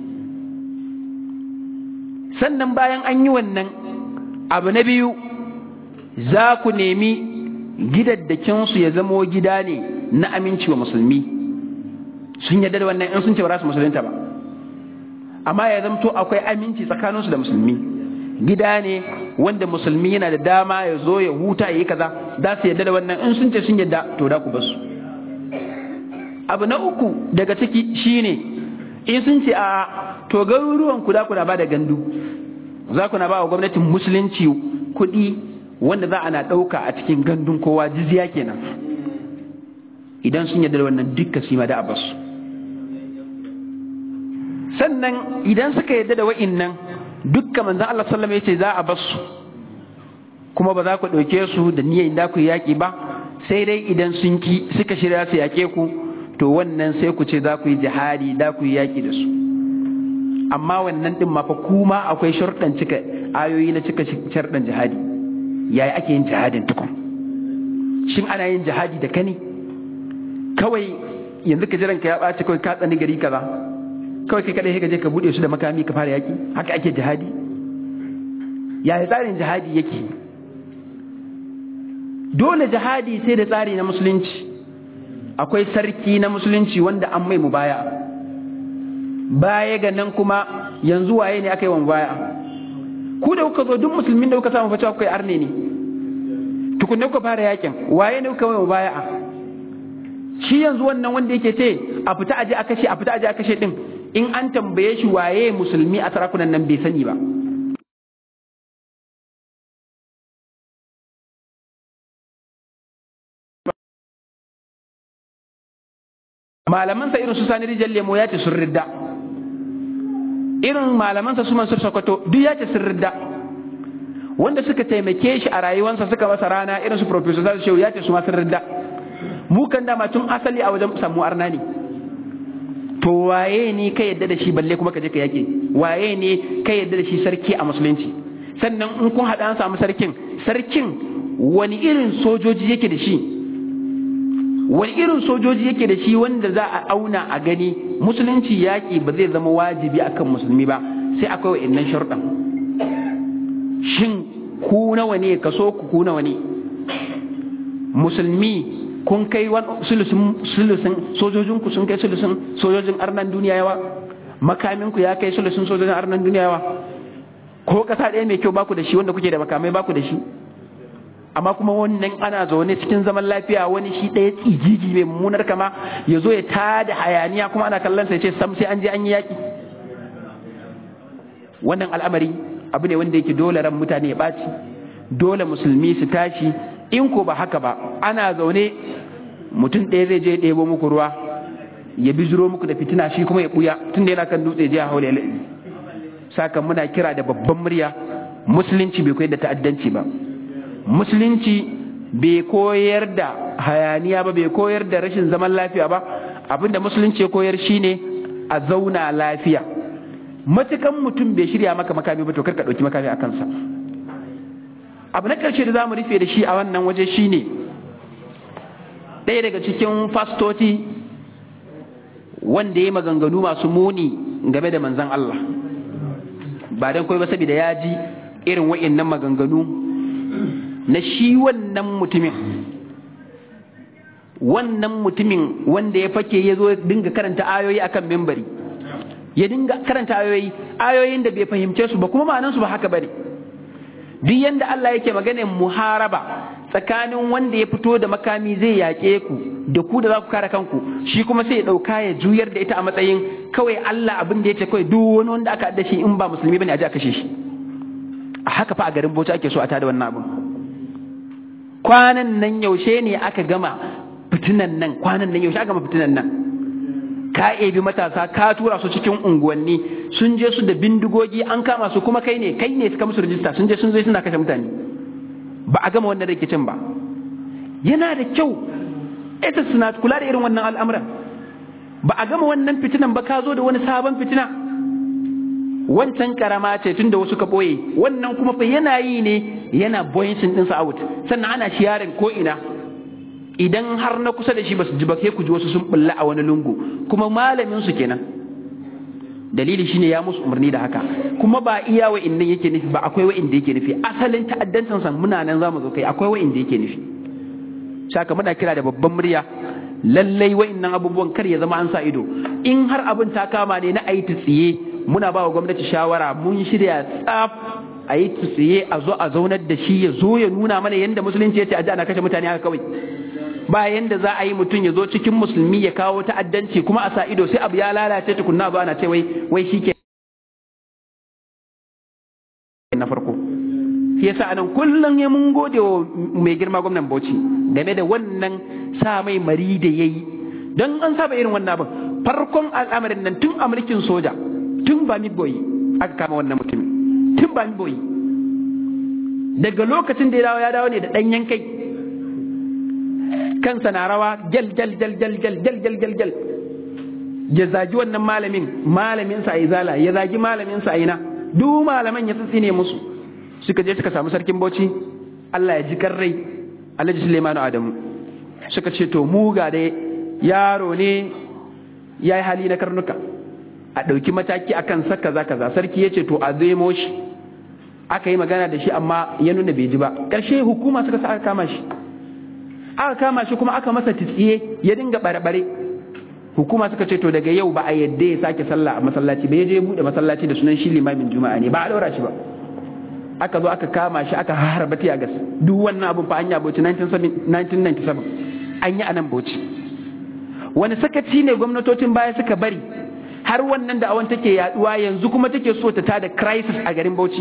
sannan bayan an yi wannan abu na biyu za ku nemi gidaddakinsu ya zamo gida ne na aminci wa musulmi sun yarda da wannan in sun ce ba su musulunta ba amma ya zamto akwai aminci tsakaninsu da musulmi gida ne wanda musulmi yana da dama ya zo ya huta ya yi kaza za su yarda da wannan in sun ce sun yarda to da ku basu abu na uku daga ciki shine in sun ce a to garuruwan ku da ku na ba da gandu za ku na ba wa gwamnatin musulunci kuɗi wanda za a na ɗauka a cikin gandun kowa jizya kenan idan sun yarda da wannan dukka su ma da abbas sannan idan suka yadda da wa'innan dukka manzon Allah sallama yace za a bar su kuma ba za ku ɗauke su da niyyar da ku yaƙi ba sai dai idan sun ki suka shirya su yaƙe ku to wannan sai ku ce za ku yi jihadi da ku yi yaƙi da su amma wannan din ma fa kuma akwai sharuɗan cika ayoyi na cika sharuɗan jihadi yaya ake yin jihadin tukun shin ana yin jihadi da kani kawai yanzu ka jiran ka ya ɓaci kawai ka tsani gari kaza kawai kai kadai ka je ka buɗe su da makami ka fara yaƙi haka ake jihadi yaya tsarin jihadi yake dole jihadi sai da tsari na musulunci akwai sarki na musulunci wanda an mai mubaya baya ga nan kuma yanzu waye ne aka yi wa mubaya ku da kuka zo duk musulmin da kuka samu fa cewa kai arne ne tukunne kuka fara yakin waye ne kuka yi mubaya shi yanzu wannan wanda yake ce a fita aje a kashe a fita aje a kashe din in an tambaye shi waye musulmi a sarakunan nan bai sani ba malamansa irin su sani rijal lemo ya ce sun ridda irin malamansa su mansur sokoto duk ya ce sun ridda wanda suka taimake shi a rayuwarsa suka masa rana irin su professor zasu shehu ya ce su ma sun ridda mu kan dama tun asali a wajen samu arna ne to waye ne ka yadda da shi balle kuma ka je ka yake waye ne ka yadda da shi sarki a musulunci sannan in kun haɗa an samu sarkin sarkin wani irin sojoji yake da shi wani irin sojoji yake da shi wanda za a auna a gani musulunci yaƙi ba zai zama wajibi akan musulmi ba sai akwai wa'annan sharuɗan shin ku nawa ne kaso ku ku nawa ne musulmi kun kai sulusun sojojin ku sun kai sulusun sojojin arnan duniya yawa makamin ku ya kai sulusun sojojin arnan duniya yawa ko kasa ɗaya mai kyau baku da shi wanda kuke da makamai baku da shi amma kuma wannan ana zaune cikin zaman lafiya wani shi ɗaya tsigigi mai mummunar kama ya zo ya tada hayaniya kuma ana kallon sa ya ce sam sai an je an yi yaƙi wannan al'amari abu ne wanda yake dole ran mutane ya ɓaci dole musulmi su tashi in ko ba haka ba ana zaune mutum ɗaya zai je ya ɗebo muku ruwa ya bizuro muku da fitina shi kuma ya ɓuya tun da yana kan dutse je a haule saka muna kira da babban murya musulunci bai koyar da ta'addanci ba musulunci bai koyar da hayaniya ba bai koyar da rashin zaman lafiya ba abinda musulunci ya koyar shine a zauna lafiya matukan mutum bai shirya maka makami ba to karka ɗauki makami a kansa abu na ƙarshe da za mu rufe da shi a wannan waje shine ɗaya daga cikin fastoci wanda ya maganganu masu muni game da manzan Allah ba don kawai ba saboda ya ji irin wa'innan maganganu na shi wannan mutumin wannan mutumin wanda ya fake ya zo dinga karanta ayoyi akan mimbari ya dinga karanta ayoyi ayoyin da bai fahimce su ba kuma ma'anansu ba haka bane duk yanda Allah yake maganin muharaba tsakanin wanda ya fito da makami zai yaƙe ku da ku da za ku kare kanku shi kuma sai ya ɗauka ya juyar da ita a matsayin kawai Allah abin da ya ce kawai duk wani wanda aka adda shi in ba musulmi bane a ji a kashe shi a haka fa a garin Bauchi ake so a tada wannan abin kwanan nan yaushe ne aka gama fitinan nan kwanan nan yaushe aka gama fitinan nan ka ebi matasa ka tura su cikin unguwanni sun je su da bindigogi an kama su kuma kai ne kai ne suka musu rijista sun je sun zo suna kashe mutane ba a gama wannan rikicin ba yana da kyau ita suna kula da irin wannan al'amuran ba a gama wannan fitinan ba ka zo da wani sabon fitina wancan karama ce tun da wasu ka ɓoye wannan kuma fa yana yi ne yana boyincin ɗinsa out sannan ana shiyarin ko ina idan har na kusa da shi ba su ji ba sai ku ji wasu sun bulla a wani lungu kuma malamin su kenan dalili shine ya musu umarni da haka kuma ba iya wa innan yake nufi ba akwai wa inda yake nufi asalin ta'addancin san muna nan zamu zo kai akwai wa inda yake nufi saka muna kira da babban murya lallai wa innan abubuwan kar ya zama an sa ido in har abin ta kama ne na ayi tsiye muna ba wa gwamnati shawara mun shirya tsaf a yi tsiye a zo a zaunar da shi ya zo ya nuna mana yadda musulunci ya ce a ji ana kashe mutane haka kawai ba yanda za a yi mutum ya zo cikin musulmi ya kawo ta'addanci kuma a sa ido sai abu ya lalace tukunna ba ana ce wai wai shi ke na farko shi yasa anan kullum ya mun gode wa mai girma gwamnan Bauchi game da wannan sa mai mari da yayi dan an saba irin wannan abin farkon al'amarin nan tun a mulkin soja tun ba mi boyi aka kama wannan mutumin tun ba mi boyi daga lokacin da ya dawo ya dawo ne da ɗanyen kai kansa na rawa gel gel gel gel gel gel gel gel gel ya zagi wannan malamin malamin sa izala ya zagi malamin sa ina duk malaman ya tsitsine musu suka je suka samu sarkin Bauchi Allah ya ji karrai Alhaji Suleimanu Adamu suka ce to mu ga dai yaro ne ya yi hali na karnuka a ɗauki mataki akan sa kaza kaza sarki ya ce to a zemo shi aka yi magana da shi amma ya nuna bai ji ba ƙarshe hukuma suka sa aka kama shi aka kama shi kuma aka masa tsiye ya dinga bare-bare hukuma suka ce to daga yau ba a yadda ya sake sallah a masallaci ba ya je bude masallaci da sunan shi limamin juma'a ne ba a daura shi ba aka zo aka kama shi aka harba tiya gas duk wannan abun fa an yi bauchi 1997 an yi anan bauchi wani sakaci ne gwamnatocin baya suka bari har wannan da awan take yaduwa yanzu kuma take so ta tada crisis a garin bauchi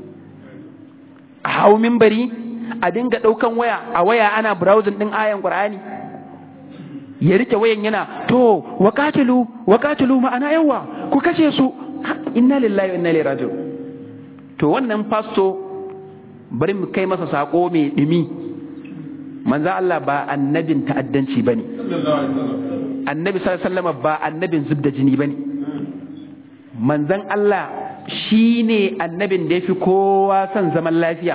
a hau mimbari a dinga daukan waya a waya ana browsing din ayan qur'ani ya rike wayan yana to wakatilu wakatilu ma'ana yawa ku kashe su inna lillahi wa inna ilaihi raji'un to wannan fasto bari mu kai masa sako mai dumi manzo Allah ba annabin ta'addanci bane annabi sallallahu alaihi wasallam ba annabin zubda jini bane manzon Allah shine annabin da yafi kowa son zaman lafiya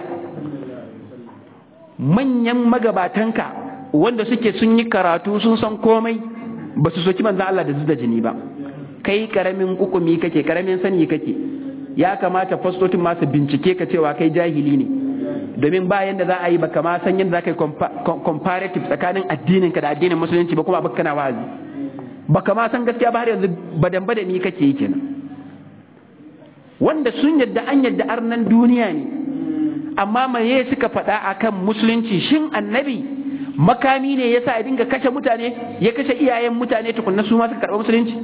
manyan magabatanka wanda suke sun yi karatu sun san komai ba su soki manzan Allah da zuda jini ba kai karamin kukumi kake karamin sani kake ya kamata fastotin masu bincike ka cewa kai jahili ne domin ba yanda za a yi baka ma san yadda za ka yi comparative tsakanin addinin ka da addinin musulunci ba kuma baka kana wa'azi baka ma san gaskiya ba har yanzu badan badani kake yi kenan wanda sun yadda an yadda arnan duniya ne amma maye suka faɗa akan musulunci shin annabi makami ne yasa ya dinga kashe mutane ya kashe iyayen mutane tukunna su ma suka karɓi musulunci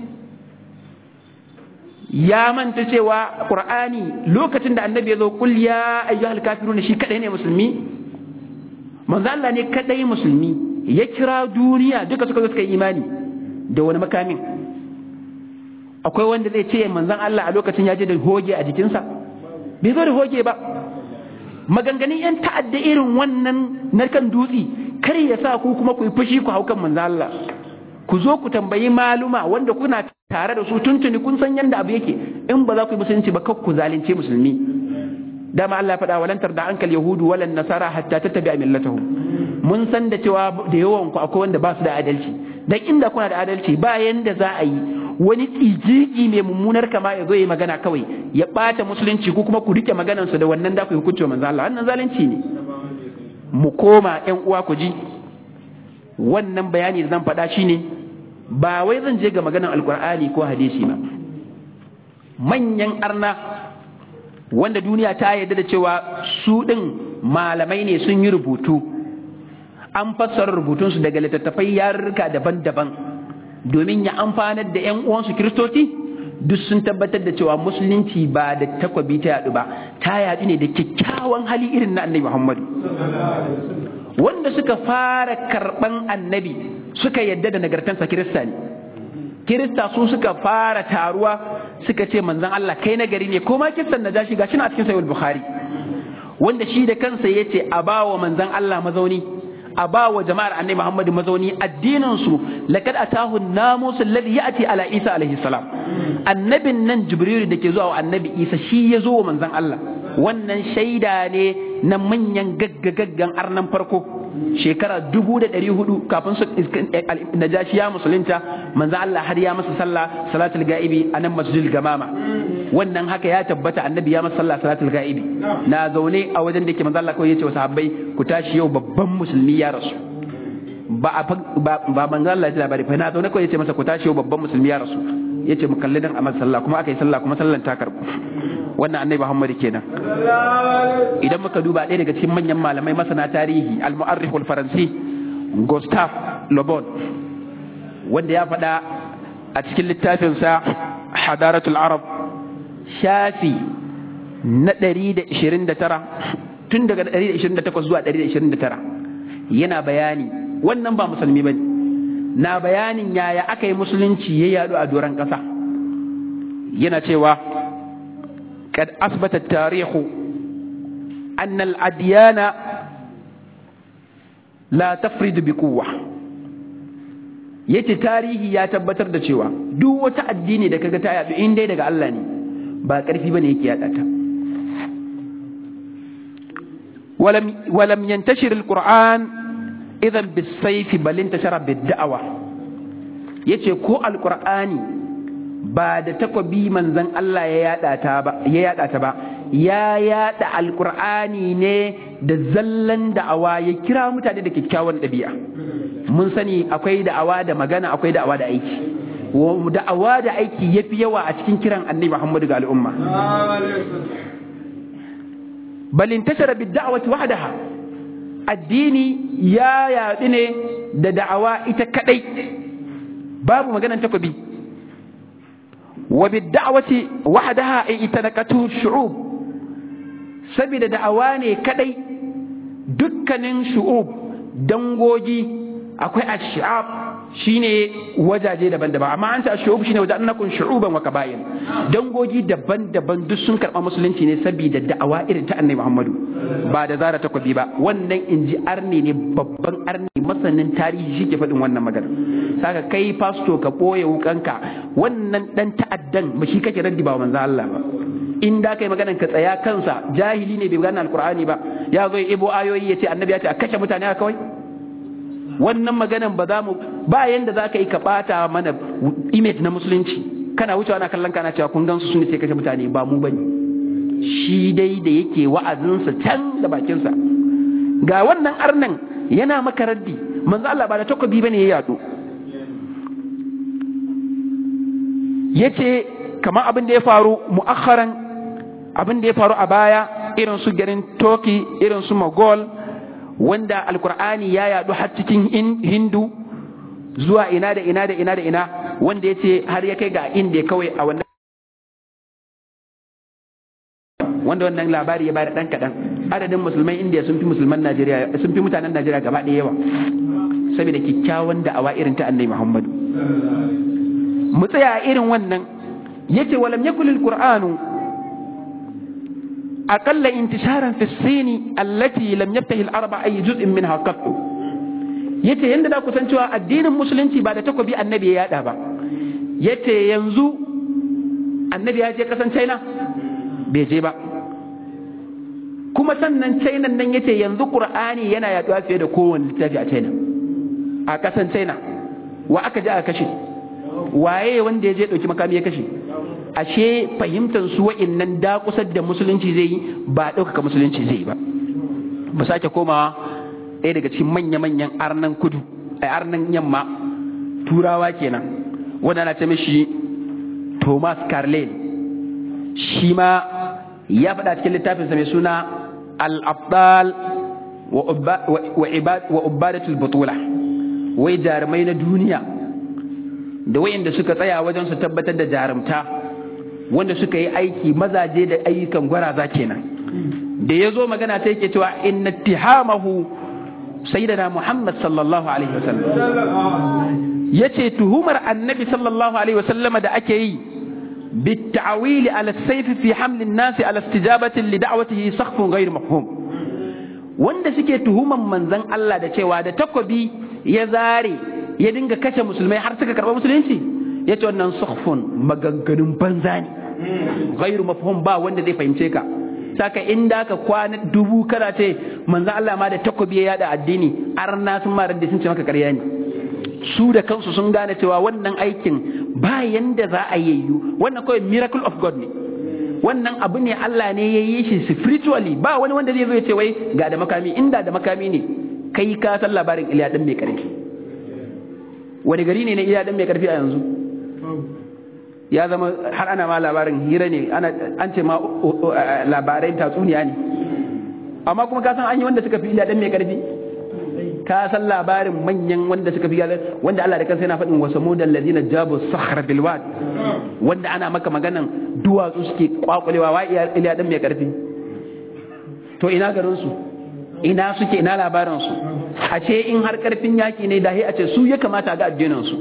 ya manta cewa qur'ani lokacin da annabi ya zo kul ya ayyuhal kafirun shi kadai ne musulmi manzo Allah ne kadai musulmi ya kira duniya duka suka zo suka yi imani da wani makamin akwai wanda zai ce manzon Allah a lokacin ya je da hoge a jikinsa bai zo da hoge ba maganganun yan ta'adda irin wannan na kan dutse kar ya sa ku kuma ku yi fushi ku hau kan manzo Allah ku zo ku tambayi maluma wanda kuna tare da su tuntuni kun san yanda abu yake in ba za ku yi musulunci ba kar ku zalunce musulmi dama Allah faɗa walan tarda ankal yahudu walan nasara hatta tattabi'a millatahum mun san da cewa da yawan ku akwai wanda ba su da adalci dan inda kuna da adalci ba yanda za a yi wani tsigigi mai mummunar kama ya zo yi magana kawai ya ɓata musulunci ko kuma ku rike maganarsa da wannan da ku yi hukunci manzo Allah wannan zalunci ne mu koma ƴan uwa ku ji wannan bayani da zan faɗa shine ba wai zan je ga maganar alkur'ani ko hadisi ba manyan arna wanda duniya ta yarda da cewa su ɗin malamai ne sun yi rubutu an fassara rubutunsu daga littattafai yarurruka daban-daban domin ya amfanar da 'yan uwansu kiristoci duk sun tabbatar da cewa musulunci ba da takwabi ta yadu ba ta yadu ne da kyakkyawan hali irin na annabi muhammadu wanda suka fara karban annabi suka yadda da nagartansa kirista ne kirista su suka fara taruwa suka ce manzon Allah kai nagari ne ko ma kisan na jashi gashi na cikin sahih bukhari wanda shi da kansa yace a bawa manzon Allah mazauni a ba wa jama'ar annabi Muhammadu mazauni addinin su laqad atahu an-namus alladhi ya'ti ala Isa alaihi salam annabin nan Jibril da ke zuwa wa annabi Isa shi ya zo wa manzon Allah wannan shaida ne na manyan gaggagaggan arnan farko shekara dubu da ɗari hudu kafin su najashi ya musulunta manzo Allah har ya masa sallah salatul ga'ibi a nan masjidil gamama wannan haka ya tabbata annabi ya masa sallah salatul ga'ibi na zaune a wajen da ke manzo Allah kawai yace wa sahabbai ku tashi yau babban musulmi ya rasu ba ba manzo Allah ya labari fa na zaune kawai yace masa ku tashi yau babban musulmi ya rasu yace mu kalli dan a sallah kuma aka yi sallah kuma sallan ta karbu wannan annabi Muhammad kenan idan muka duba ɗaya daga cikin manyan malamai masana tarihi al-mu'arrikh al-faransi Gustave Le Bon wanda ya faɗa a cikin littafinsa Hadaratul Arab shafi na 129 tun daga 128 zuwa 129 yana bayani wannan ba musulmi bane na bayanin yaya aka yi musulunci ya yadu a doron ƙasa yana cewa kad asbata tarihu anna al-adyana la tafridu bi quwwa yace tarihi ya tabbatar da cewa duk wata addini da kaga ta yadu in dai daga Allah ne ba karfi bane yake yada ta ولم ولم ينتشر القرآن إذا بالسيف بل انتشر بالدعوة yace ko alqur'ani ba da takobi manzon Allah ya yada ta ba ya yada ta ba ya yada alqur'ani ne da zallan da'awa ya kira mutane da kyakkyawan ɗabi'a mun sani akwai da'awa da magana akwai da'awa da aiki da'awa da aiki yafi yawa a cikin kiran annabi Muhammadu ga al'umma bal intashara bid da'wati wahdaha addini ya yaɗu ne da da'awa ita kadai babu maganan takobi wa bid da'wati wahdaha ay itanaqatu shu'ub saboda da'awa ne kadai dukkanin shu'ub dangogi akwai ash'ab shine wajaje daban-daban amma an ce shu'ub shine wajen annakun shu'uban wa kaba'ir dangogi daban-daban duk sun karɓa musulunci ne saboda da'awa irin ta annabi Muhammadu ba da zara takobi ba wannan inji arni ne babban arni masanin tarihi shi ke faɗin wannan magana saka kai fasto ka ɓoye wukanka wannan dan ta'addan ba shi kake raddi ba manzo Allah ba in da kai maganan ka tsaya kansa jahili ne bai gane alqur'ani ba ya zo ibo ayoyi yace annabi ya ce a kashe mutane haka kawai wannan maganan ba za mu ba yanda za ka yi ka bata mana image na musulunci kana wucewa na kallon kana cewa kun gansu sun ce kashe mutane ba mu bane shi dai da yake wa'azinsa can da bakinsa ga wannan arnan yana maka raddi manzo Allah ba da takobi bane ya yado yace kamar abin da ya faru mu'akharan abin da ya faru a baya irin su garin Turkey irin su Mogol wanda alkur'ani ya yadu har cikin hindu zuwa ina da ina da ina da ina wanda ya ce har ya kai ga inda kawai a wannan wanda wannan labari ya bada dan kaɗan adadin musulman indiya sun fi musulman najeriya sun fi mutanen najeriya gaba ɗaya yawa saboda kyakkyawan da'awa irin ta annabi muhammadu mu tsaya irin wannan yace walam yakul alqur'anu أقل انتشارا في الصين التي لم يفتح الأربع أي جزء منها قط yace yanda da ku san cewa addinin musulunci ba da takobi annabi ya yada ba yace yanzu annabi ya je kasan China bai je ba kuma sannan China nan yace yanzu Qur'ani yana yaduwa fiye da kowanne littafi a China a kasan China wa aka je aka kashe waye wanda ya je dauki makami ya kashe ashe fahimtar su wa'innan da kusa da musulunci zai yi ba ɗaukaka musulunci zai yi ba mu sake komawa ɗaya daga cikin manya-manyan arnan kudu a arnan yamma turawa kenan wanda na ce mishi thomas carlyle shi ma ya faɗa cikin littafinsa mai suna al-abdal wa ubadatul butula wai jarumai na duniya da wayanda suka tsaya wajen su tabbatar da jarumta wanda suka yi aiki mazaje da ayyukan gwaraza kenan da ya zo magana ta yake cewa inna tihamahu sayyidina muhammad sallallahu alaihi wasallam yace tuhumar annabi sallallahu alaihi wasallama da ake yi بالتعويل على السيف في حمل الناس على استجابة لدعوته سخف غير مفهوم wanda suke tuhuman manzon Allah da cewa da takobi ya zare ya dinga kashe musulmai har suka karɓa musulunci ya ce wannan sukhfun maganganun banza ne ghairu mafhum ba wanda zai fahimce ka saka inda ka kwana dubu kana ce manzon Allah ma da takobi ya yada addini arna sun ma da sun ce maka ƙarya ne su da kansu sun gane cewa wannan aikin ba yanda za a yayyu wannan kawai miracle of God ne wannan abu ne Allah ne ya yi shi spiritually ba wani wanda zai zo ya ce wai ga da makami inda da makami ne kai ka san labarin Iliya dan mai karfi wani gari ne na Iliya dan mai karfi a yanzu ya zama har ana ma labarin hira ne an ce ma labarai tatsuniya ne amma kuma ka san an yi wanda suka fi Iliya dan mai karfi ka san labarin manyan wanda suka fi wanda Allah da kansa yana faɗin wasu mudan ladina jabu sakhra bil wad wanda ana maka maganan duwatsu suke kwakulewa wa iliya dan mai karfi to ina garin su ina suke ina labarin su a ce in har karfin yaki ne dahi a ce su ya kamata ga addinin su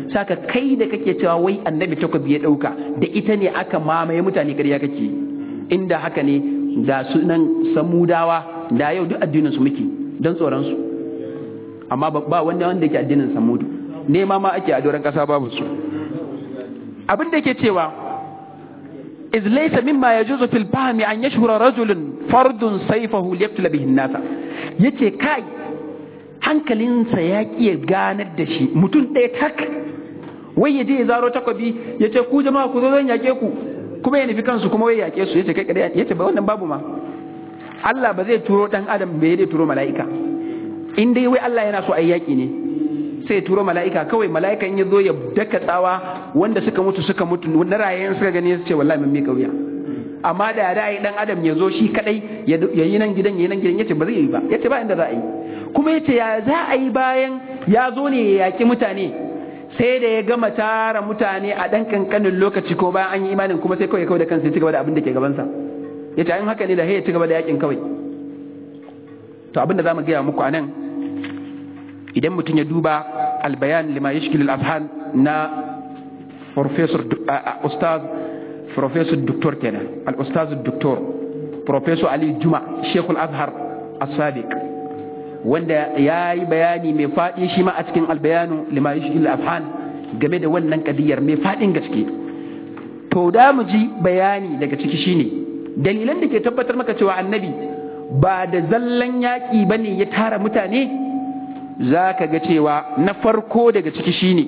saka kai da kake cewa wai annabi takobi ya dauka da ita ne aka mamaye mutane ƙarya kake inda haka ne da sunan samudawa da yau duk addinin su muke don tsoron su amma ba wanda wanda yake addinin samudu nema ma ake a doron kasa babu su abin da yake cewa iz laysa mimma yajuzu fil fahmi an yashhura rajulun fardun sayfahu liyaktula bihi an-nasa yace kai hankalinsa ya ƙi ganar da shi mutum ɗaya tak wai ya je ya zaro takobi ya ce ku jama'a ku zo zan yaƙe ku kuma ya nufi kansu kuma wai yaƙe su ya ce kai kadai ya ce ba wannan babu ma Allah ba zai turo ɗan adam bai zai turo mala'ika in dai wai Allah yana so a yaƙi ne sai turo mala'ika kawai mala'ika in ya zo ya daka tsawa wanda suka mutu suka mutu na rayayen suka gani su ce wallahi mun miƙa wuya amma da da yi dan adam ya zo shi kadai ya yi nan gidan ya yi nan gidan yace ba zai yi ba yace ba inda za a yi kuma yace ya za a yi bayan ya zo ne ya yaki mutane sai da ya gama tara mutane a dan kankanin lokaci ko bayan an yi imanin kuma sai kawai kawai da kansa ya ci gaba da abin da ke gabansa yace an haka ne da ya ci gaba da yakin kawai to abin da zamu gaya muku anan idan mutum ya duba albayan lima yashkil al-afhan na professor ustaz professor doctor kenan al-ustaz doctor professor ali juma shekul azhar as-sadiq wanda ya yi bayani mai faɗi shi ma a cikin albayanu lima yashkil afhan game da wannan kadiyar mai faɗin gaske to da mu ji bayani daga ciki shine dalilan da ke tabbatar maka cewa annabi ba da zallan yaƙi bane ya tara mutane za ka ga cewa na farko daga ciki shine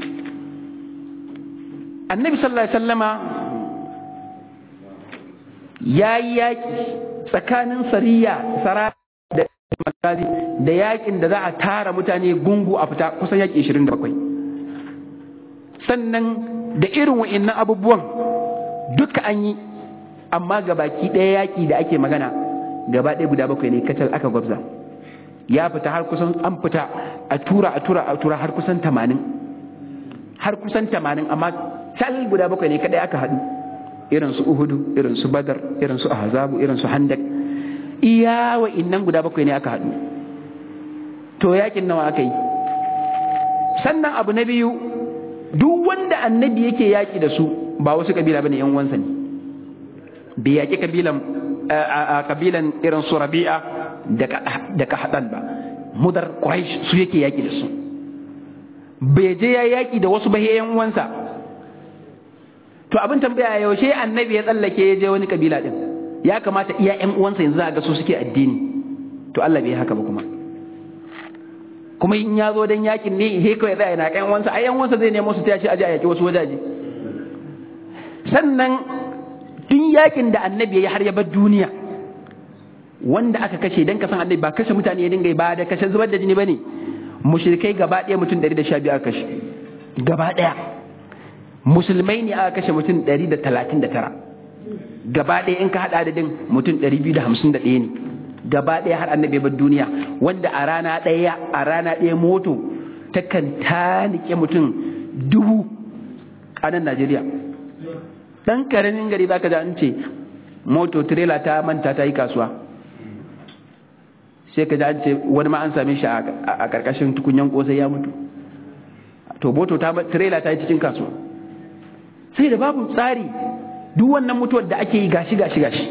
annabi sallallahu alaihi wasallama ya yi yaƙi tsakanin sariya sara da magazi da yaƙin da za a tara mutane gungu a fita kusan yaƙi 27 sannan da irin wa'innan abubuwan duka an yi amma gabaki ɗaya yaƙi da ake magana gaba ɗaya guda bakwai ne kacal aka gwabza ya fita har kusan an fita a tura a tura a tura har kusan tamanin har kusan tamanin amma cal guda bakwai ne kadai aka haɗu irin su uhudu irin su badar irin su ahzabu irin su handak iya wa innan guda bakwai ne aka haɗu to yakin nawa aka yi sannan abu na biyu duk wanda annabi yake yaki da su ba wasu kabila bane yan uwansa ne bai yaki kabilan a kabilan irin su rabi'a da kahdan ba mudar quraish su yake yaki da su bai je ya yaki da wasu bahiyan uwansa to abin tambaya yaushe annabi ya tsallake ya je wani kabila din ya kamata iya ƴan uwansa yanzu a ga su suke addini to Allah bai haka ba kuma kuma in ya zo dan yakin ne he kawai tsaya na ƴan uwansa ai ƴan uwansa zai nemo su tashi aje a yaki wasu wajaje sannan tun yakin da annabi ya har ya bar duniya wanda aka kashe dan kasan annabi ba kashe mutane ya dinga ba da kashe zubar da jini bane mushrikai gaba ɗaya mutum 112 aka kashe gaba ɗaya musulmai ne aka kashe mutum 139 gaba ɗaya in ka haɗa adadin mutum 251 ne gaba ɗaya har annabi bar duniya wanda a rana ɗaya a rana ɗaya moto takan tanike mutum dubu a nan Najeriya ɗan ƙaramin gari za ka ji an ce moto tirela ta manta ta yi kasuwa sai ka ji an ce wani ma an same shi a ƙarƙashin tukunyan ƙosai ya mutu to moto ta tirela ta yi cikin kasuwa sai da babu tsari duk wannan mutuwar da ake yi gashi gashi gashi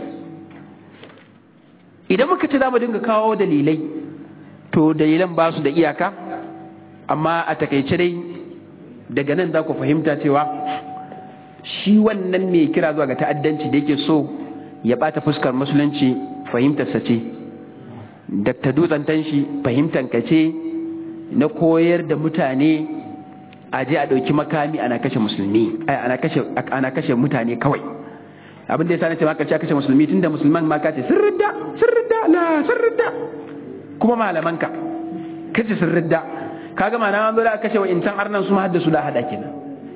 idan muka ce za mu dinga kawo dalilai to dalilan ba su da iyaka amma a takaice dai daga nan za ku fahimta cewa shi wannan mai kira zuwa ga ta'addanci da yake so ya bata fuskar musulunci fahimtarsa ce dakta dutsen tanshi fahimtanka ce na koyar da mutane a je a ɗauki makami ana kashe musulmi ana kashe ana kashe mutane kawai abin da yasa nace ma kace kashe musulmi tunda musulman ma kace sirridda sirridda la sirridda kuma malamanka kace sirridda kaga ma na an zo da kashe wa intan arnan su ma haddasu da hada kenan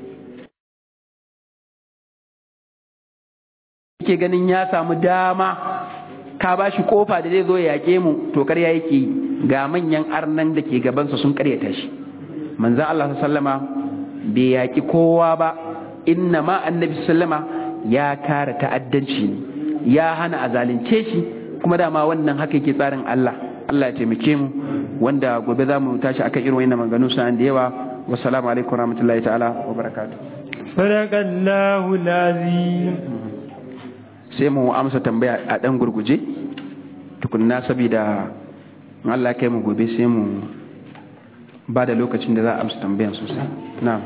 yake ganin ya samu dama ka ba shi kofa da zai zo ya yaƙe mu to karya yake ga manyan arnan da ke gabansa sun karyata shi manzan Allah sallama bai yaƙi kowa ba inna ma annabi sallama ya kare ta'addanci ne ya hana a zalunce shi kuma dama wannan haka yake tsarin Allah Allah ya taimake mu wanda gobe za mu tashi akan irin wannan maganganu sa'an da yawa wassalamu alaikum warahmatullahi ta'ala wa barakatuh sadaqallahu lazim sai mu amsa tambaya a dan gurguje tukunna saboda in Allah kai mu gobe sai mu ba da lokacin da za a amsa tambayan sosai na'am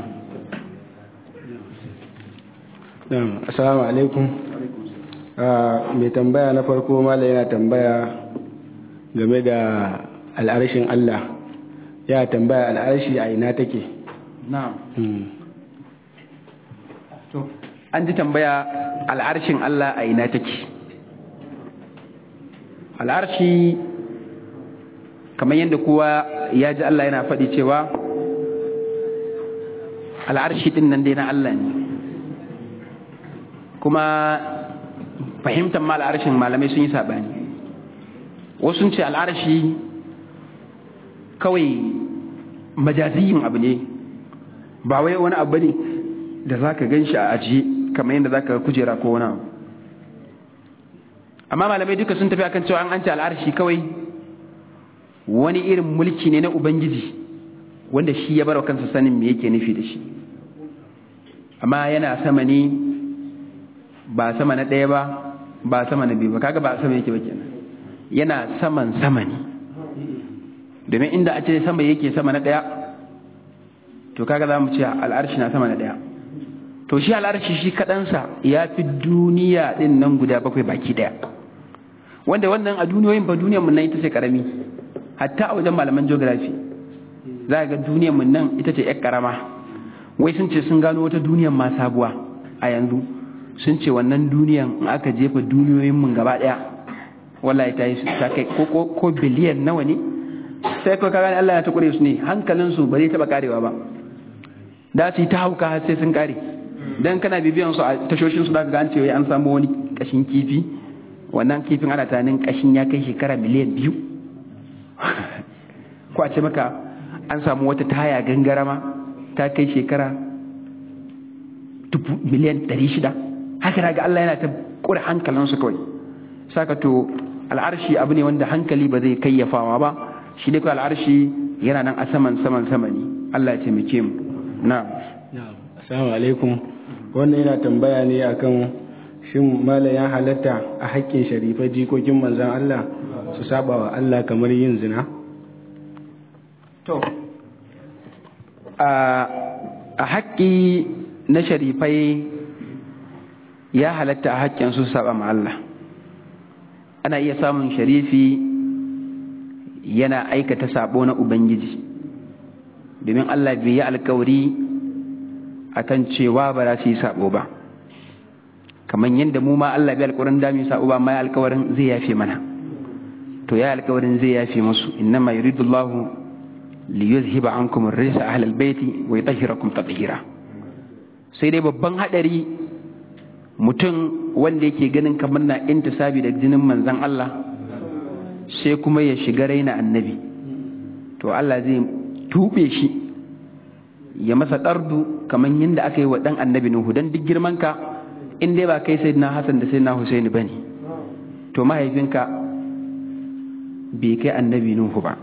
na'am assalamu alaikum mai tambaya na farko mala yana tambaya game da al'arshin Allah ya tambaya al'arshi a ina take na'am to an ji tambaya al'arshin Allah a ina take al'arshi kamar yadda kowa ya ji Allah yana faɗi cewa al'arshi ɗin nan dai na Allah ne kuma fahimtar ma al'arshin malamai sun yi saɓani wasu sun ce al'arshi kawai majaziyin abu ne ba wai wani abu ne da za ka gan shi a ajiye kamar yadda za ka kujera ko wani abu amma malamai duka sun tafi akan cewa an ce al'arshi kawai wani irin mulki ne na ubangiji wanda shi ya barwa kansa sanin me yake nufi da shi amma yana sama ne ba sama na ɗaya ba ba sama na biyu ba kaga ba sama yake ba kenan yana saman sama ne domin inda a ce sama yake sama na ɗaya to kaga za mu ce al'arshi na sama na ɗaya to shi al'arshi shi kaɗansa ya fi duniya ɗin nan guda bakwai baki ɗaya wanda wannan a duniyoyin ba duniyar mun nan ita ce karami hatta a wajen malaman geography za ga duniyar mun nan ita ce yar karama wai sun ce sun gano wata duniyar ma sabuwa a yanzu sun ce wannan duniyar in aka jefa duniyoyin mun gaba ɗaya wallahi ta yi ta kai ko ko biliyan nawa ne sai ko kaga Allah ya ta kure su ne hankalin su ba zai taba karewa ba da su yi ta hauka har sai sun kare dan kana bibiyan su a tashoshin su zaka ga an ce wai an samu wani kashin kifi wannan kifin ana tunanin kashin ya kai shekara miliyan biyu ko a ce maka an samu wata taya gangarama ta kai shekara miliyan ɗari shida haka ga Allah yana ta kure hankalinsu kawai saka to al'arshi abu ne wanda hankali ba zai kayyafawa ba shi ne kawai al'arshi yana nan a saman saman sama ne Allah ya taimake mu na assalamu alaikum wannan yana tambaya ne akan shin malam ya halatta a haƙƙin sharifai jikokin manzan Allah su saba wa Allah kamar yin zina to a haƙƙi na sharifai ya halatta a haƙƙin su saba ma Allah ana iya samun sharifi yana aikata sabo na Ubangiji domin Allah bai yi alkawari akan cewa ba za su yi sabo ba kamar yadda mu ma Allah bai alkawarin da mu sabo ba ma ya alkawarin zai yafe mana to ya alkawarin zai yafe musu innama yuridu Allah li yuzhiba ankum ar-rijsa ahli al-bayti wa yutahhirakum tatheera sai dai babban hadari mutum wanda yake ganin kamar na intisabi da jinin manzon Allah sai kuma ya shiga raina annabi to Allah zai tube shi ya masa ɗardu kamar yadda aka yi wa ɗan annabi Nuhu don duk girmanka in dai ba kai sai na Hassan da sai na Husaini ba ne to mahaifinka bai kai annabi Nuhu ba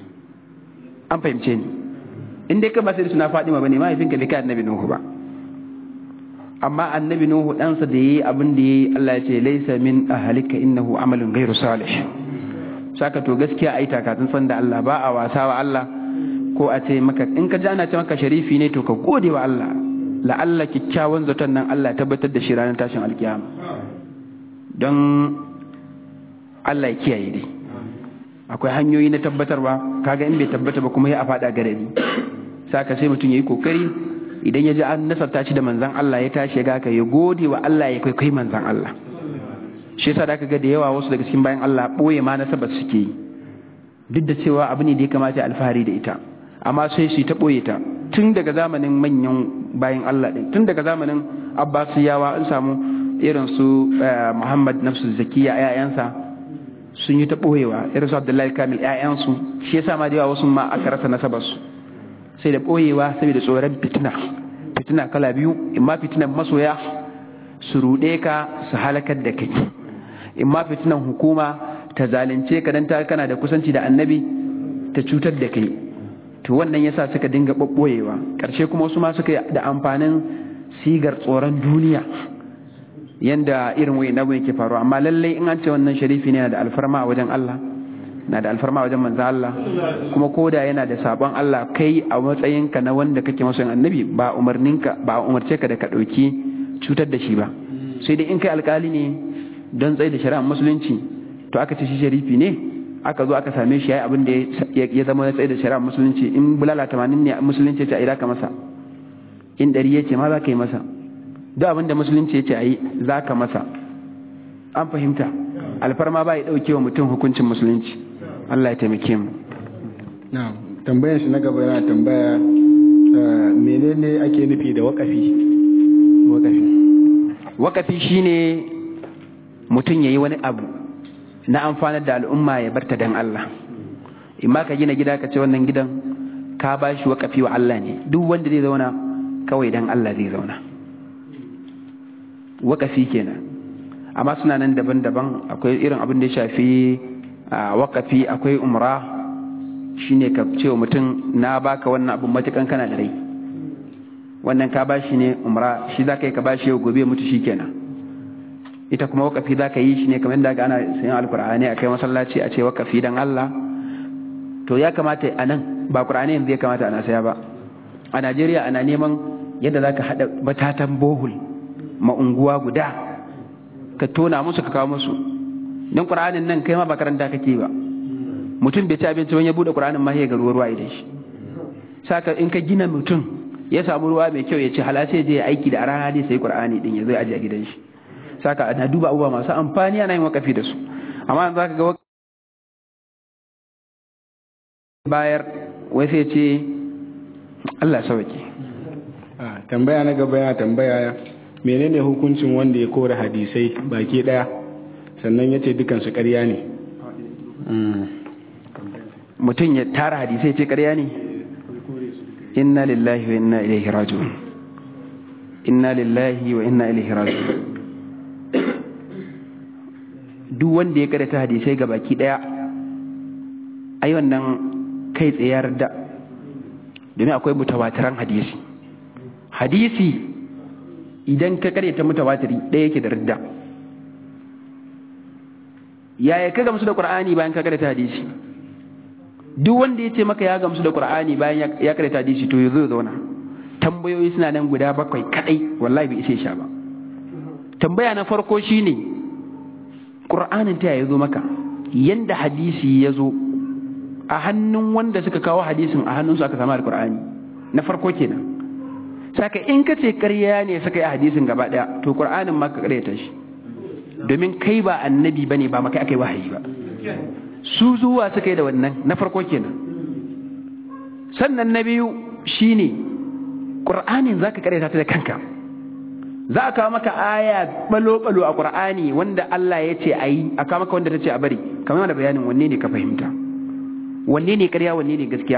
an fahimce ni in dai ka ba sai suna Fadima ba ne mahaifinka bai kai annabi Nuhu ba amma annabi Nuhu ɗansa da ya yi abin da ya yi Allah ya ce laisa min ahalika innahu amalun gairu salih saka to gaskiya ai takatun san da Allah ba a wasa wa Allah ko a ce maka in ka ji ana ce maka sharifi ne to ka gode wa Allah la'alla kyakkyawan zaton nan Allah ya tabbatar da shi ranar tashin alkiyama don Allah ya kiyaye dai akwai hanyoyi na tabbatarwa kaga in bai tabbata ba kuma ya a faɗa garari saka sai mutum ya yi kokari idan ya ji an nasarta shi da manzan Allah ya tashi ga ka ya gode wa Allah ya kwaikwai manzan Allah shi yasa da ga da yawa wasu daga cikin bayan Allah ɓoye ma nasabar suke yi duk da cewa abu ne da ya kamata alfahari da ita amma sai su ta ɓoye ta tun daga zamanin manyan bayan Allah ɗin tun daga zamanin Abbasiyawa an samu irin su Muhammad Nafsu Zakiya ƴaƴansa sun yi ta ɓoyewa irin su Abdullahi Kamil ƴaƴansu shi yasa ma da yawa wasu ma aka rasa nasabar su sai da ɓoyewa saboda tsoron fitina fitina kala biyu imma fitinan masoya su ruɗe ka su halakar da kai imma fitinan hukuma ta zalunce ka dan ta kana da kusanci da annabi ta cutar da kai to wannan yasa suka dinga ɓoɓɓoyewa ƙarshe kuma wasu ma suka yi da amfanin sigar tsoron duniya yanda irin wani abu yake faruwa amma lallai in an ce wannan sharifi ne da alfarma a wajen Allah na da alfarma a wajen manzo Allah kuma koda yana da sabon Allah kai a matsayinka na wanda kake masoyin annabi ba umarninka ba umarce ka da ka ɗauki cutar da shi ba sai dai in kai alkali ne don tsaye da shari'ar musulunci to aka ce shi sharifi ne aka zo aka same shi yayi abin da ya zama na tsaye da shari'ar musulunci in bulala tamanin ne musulunci ya ce a ira ka masa in ɗari ya ce ma za ka yi masa duk abin da musulunci ya ce a yi za ka masa an fahimta alfarma ba ya ɗauke wa mutum hukuncin musulunci Allah ya taimake mu na'am tambayar shi na gaba yana tambaya menene ake nufi da wakafi wakafi wakafi shine mutum ya yi wani abu na amfanar da al'umma ya barta dan Allah imma ka gina gida ka ce wannan gidan ka ba shi wakafi wa Allah ne duk wanda zai zauna kawai dan Allah zai zauna wakafi kenan amma suna nan daban-daban akwai irin abin da ya shafi wakafi akwai umra shine ka ce wa mutum na baka wannan abin matukan kana da rai wannan ka bashi ne umra shi za ka yi ka bashi yau gobe mutu shi kenan ita kuma wakafi za ka yi shi ne kamar da ana sayan alkur'ani a kai masallaci a ce wakafi dan Allah to ya kamata a nan ba kur'ani yanzu ya kamata ana saya ba a Najeriya ana neman yadda za ka haɗa batatan bohul ma unguwa guda ka tona musu ka kawo musu don ƙur'anin nan kai ma ba karanta kake ba mutum bai ci abinci wani ya buɗe ƙur'anin ma ya ga ruwa ruwa idan shi saka in ka gina mutum ya samu ruwa mai kyau ya ce hala sai je aiki da a rana dai sai ƙur'ani din ya zo aje a gidan shi saka ana duba abubuwa masu amfani ana yin wakafi da su amma za ka ga bayar wai sai ce Allah sauke tambaya na gaba yana tambaya menene hukuncin wanda ya kore hadisai baki daya sannan ya ce dukansu ƙarya ne mutum ya tara hadisai ce ƙarya ne inna lillahi wa inna ilaihi raji'un inna lillahi wa inna ilaihi raji'un duk wanda ya karanta hadisai ga baki daya ai wannan kai tsayar da domin akwai mutawatiran hadisi hadisi idan ka karyata mutawatiri ɗaya yake da ridda yaya ka gamsu da qur'ani bayan ka karyata hadisi duk wanda ya ce maka ya gamsu da qur'ani bayan ya karyata hadisi to yazo zauna tambayoyi suna nan guda bakwai kadai wallahi bai ishe sha ba tambaya na farko shine qur'anin ta ya zo maka yanda hadisi ya zo a hannun wanda suka kawo hadisin a hannunsu aka samu alqur'ani na farko kenan saka in ka ce ƙarya ne suka yi hadisin gaba ɗaya to ƙur'anin ma ka ƙaryata shi domin kai ba annabi ba ne ba maka aka yi wahayi ba su zuwa suka yi da wannan na farko kenan sannan na biyu shine ƙur'anin za ka ƙaryata ta da kanka za a kawo maka aya balo-balo a ƙur'ani wanda Allah ya ce a yi a kawo maka wanda ta ce a bari kamar da bayanin wanne ne ka fahimta wanne ne ƙarya wanne ne gaskiya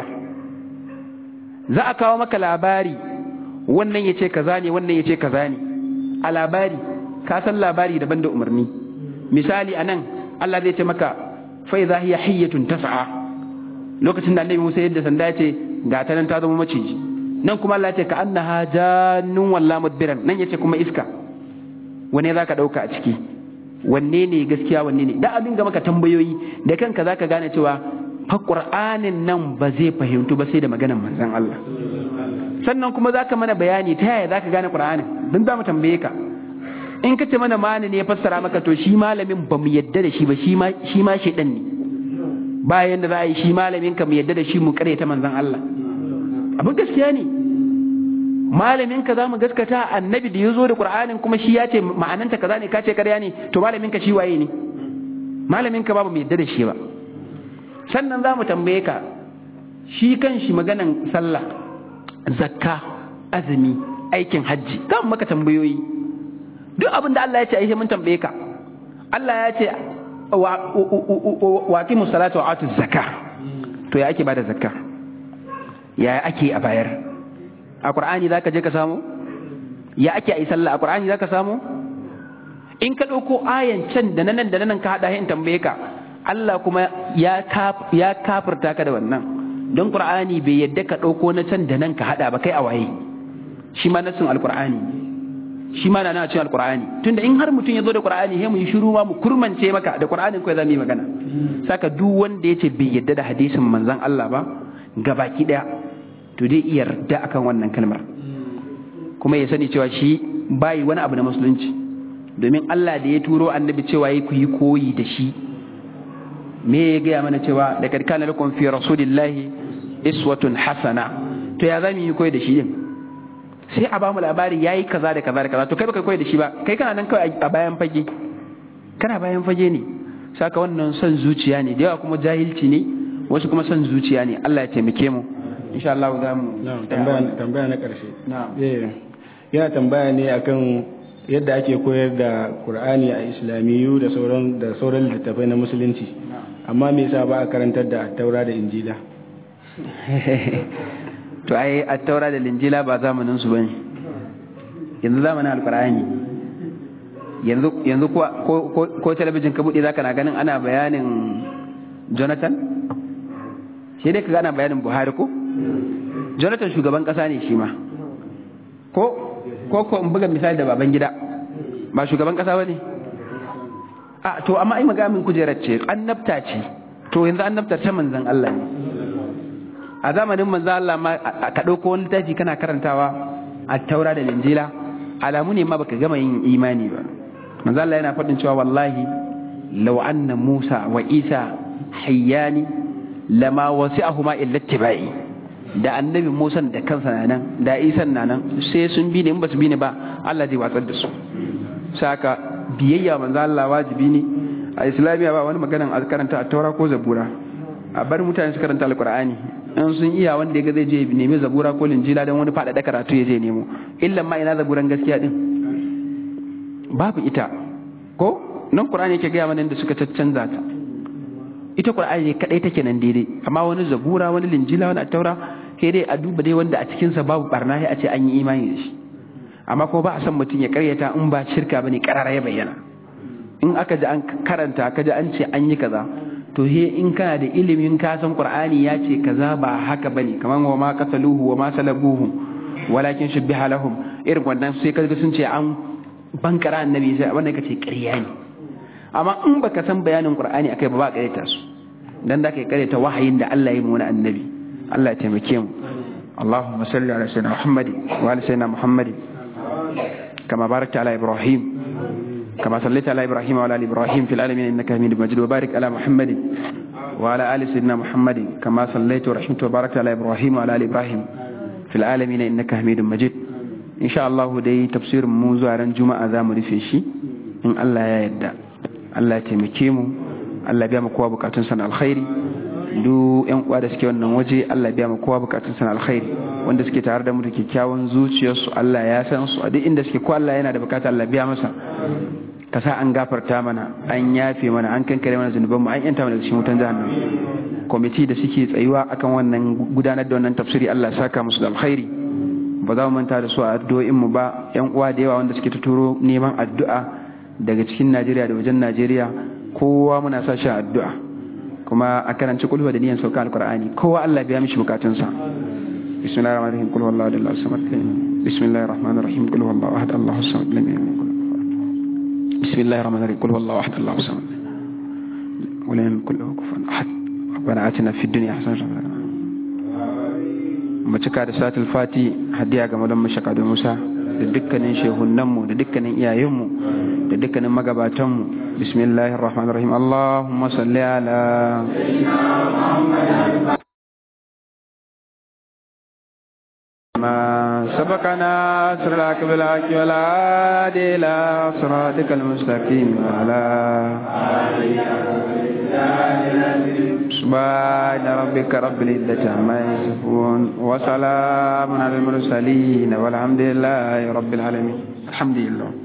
za a kawo maka labari wannan ya ce kaza ne wannan ya ce kaza ne a labari ka san labari daban da umarni misali a nan Allah zai ce maka fai za hiya hiyyatun tas'a lokacin da annabi Musa yadda sanda ya ce ga ta nan ta zama maciji nan kuma Allah ya ce ka annaha jannun walla mudbiran nan yace kuma iska wanne zaka dauka a ciki wanne ne gaskiya wanne ne da abin ga maka tambayoyi da kanka zaka gane cewa fa Qur'anin nan ba zai fahimtu ba sai da maganar manzon Allah sannan kuma zaka mana bayani ta yaya zaka gane Qur'anin dan za mu tambaye ka in ka ce mana mani ne ya fassara maka to shi malamin ba mu yadda da shi ba shi ma shi ma shedan ne bayan da za a yi shi malamin ka mu yadda da shi mu kare ta manzon Allah abin gaskiya ne malamin ka za mu gaskata annabi da ya zo da Qur'anin kuma shi ya ce ma'ananta kaza ne ka ce karya ne to malamin ka shi waye ne malamin ka ba mu yadda da shi ba sannan za mu tambaye ka shi kan shi maganan sallah zakka azumi aikin hajji za mu maka tambayoyi duk abin da Allah ya ce ai mun tambaye ka Allah ya ce wa aqimu salata wa atu zakka to ya ake bada zakka ya ake a bayar a qur'ani zaka je ka samu ya ake a yi sallah a qur'ani zaka samu in ka ɗauko ayan can da nan da nan ka haɗa in tambaye ka Allah kuma ya kafirta ka da wannan don qur'ani bai yadda ka ɗauko na can da nan ka haɗa ba kai a waye shi ma nassin alqur'ani shi ma na na cikin alqur'ani tunda in har mutum ya zo da qur'ani sai mu yi shiru ma mu kurmance maka da qur'anin kai za mu yi magana saka duk wanda yace bai yadda da hadisin manzon Allah ba gabaki daya to dai iya yarda akan wannan kalmar kuma ya sani cewa shi bayi wani abu na musulunci domin Allah da ya turo annabi cewa yi ku yi koyi da shi me ya gaya mana cewa da karkana lakum fi rasulillahi iswatun hasana to ya za mu yi koyi da shi din sai a ba mu labari yayi kaza da kaza da kaza to kai baka koyi da shi ba kai kana nan kawai a bayan fage kana bayan fage ne saka wannan son zuciya ne da yawa kuma jahilci ne wasu kuma son zuciya ne Allah ya taimake mu insha Allah za mu tambaya na karshe yana tambaya ne akan yadda ake koyar da Qur'ani a Islamiyu da sauran da sauran littattafai na musulunci amma me yasa ba a karantar da Taura da Injila to ai at-taura da linjila ba zamanin su bane yanzu zamanin alqur'ani yanzu yanzu ko ko ko talabijin ka bude zaka na ganin ana bayanin Jonathan shi dai kaga ana bayanin Buhari ko Jonathan shugaban kasa ne shi ma ko ko ko in buga misali da baban gida ba shugaban kasa bane a to amma ai magamin kujerar ce annabta ce to yanzu annabta ta manzon Allah ne a zamanin manzo Allah ma ka dauko wani littafi kana karantawa a taura da linjila alamu ne ma baka gama yin imani ba manzo Allah yana faɗin cewa wallahi law anna Musa wa Isa hayyani lama wasi'ahuma illa tibai da annabi Musa da kansa na nan da Isa na nan sai sun bi ne in ba su bi ne ba Allah zai watsar da su saka biyayya manzo Allah wajibi ne a islamiya ba wani maganan a karanta a taura ko zabura a bar mutane su karanta alqur'ani in sun iya wanda ya zai je nemi zabura ko linjila don wani faɗaɗa karatu ya je nemo illan ma ina zaburan gaskiya din babu ita ko nan qur'ani yake gaya mana da suka caccanza ta ita qur'ani ne kadai take nan daidai amma wani zabura wani linjila wani taura sai dai a duba dai wanda a cikin sa babu barna sai a ce an yi imani da shi amma ko ba a san mutum ya karyata in ba shirka bane karara ya bayyana in aka ji an karanta aka ji an ce an yi kaza to he in kana da ilimin ka san qur'ani ya ce kaza ba haka bane kaman wa ma qataluhu wa ma salabuhu walakin shubbiha lahum irin wannan sai kaga sun ce an bankara annabi sai wannan kace ƙarya ne amma in baka san bayanin qur'ani akai ba ba ƙaryata su dan da kai ƙaryata wahayin da Allah ya yi mu wani annabi Allah ya taimake mu اللهم صل على سيدنا محمد وعلى سيدنا محمد كما باركت على ابراهيم كما صليت على إبراهيم وعلى آل إبراهيم في العالمين إنك حميد مجيد وبارك على محمد وعلى آل سيدنا محمد كما صليت ورحمت وباركت على إبراهيم وعلى آل إبراهيم في العالمين إنك حميد مجيد إن شاء الله دي تفسير منذ عن جمعة ذا مرفيشي إن الله يدى الله تمكيمو الله بيام قوة بكاتن سنة الخير du yan uwa da suke wannan waje Allah biya mu kowa bukatun sana alkhairi wanda suke tare da mu da kyakkyawan zuciyarsu Allah ya san su a duk inda suke ko Allah yana da bukata Allah biya masa ka sa an gafarta mana an yafe mana an kankare mana zunuban mu an yanta mana daga cikin wutan jahannam kwamiti da suke tsayuwa akan wannan gudanar da wannan tafsiri Allah saka musu da alkhairi ba za mu manta da su a addu'o'in mu ba yan uwa da yawa wanda suke ta turo neman addu'a daga cikin Najeriya da wajen Najeriya kowa muna sa shi addu'a kuma a karanci kulhu da niyan sauka alqur'ani kowa Allah biya mishi bukatunsa bismillahir rahmanir rahim qul huwallahu ahad allahu samad bismillahir rahmanir rahim qul huwallahu ahad allahu samad lam yalid بسم الله الرحمن الرحيم قل هو الله احد الله الصمد ولم يكن له كفوا احد ربنا اتنا في الدنيا حسنه mu cika da satul fati hadiya ga madan mashaka da Musa da dukkanin shehunanmu da dukkanin iyayenmu da dukkanin magabatanmu bismillahir rahmanir rahim allahumma salli ala ما سبقنا صراط بالحق والهادي الى صراطك المستقيم وعلى سبحان ربك رب العزة عما يصفون وسلام على المرسلين والحمد لله رب العالمين الحمد لله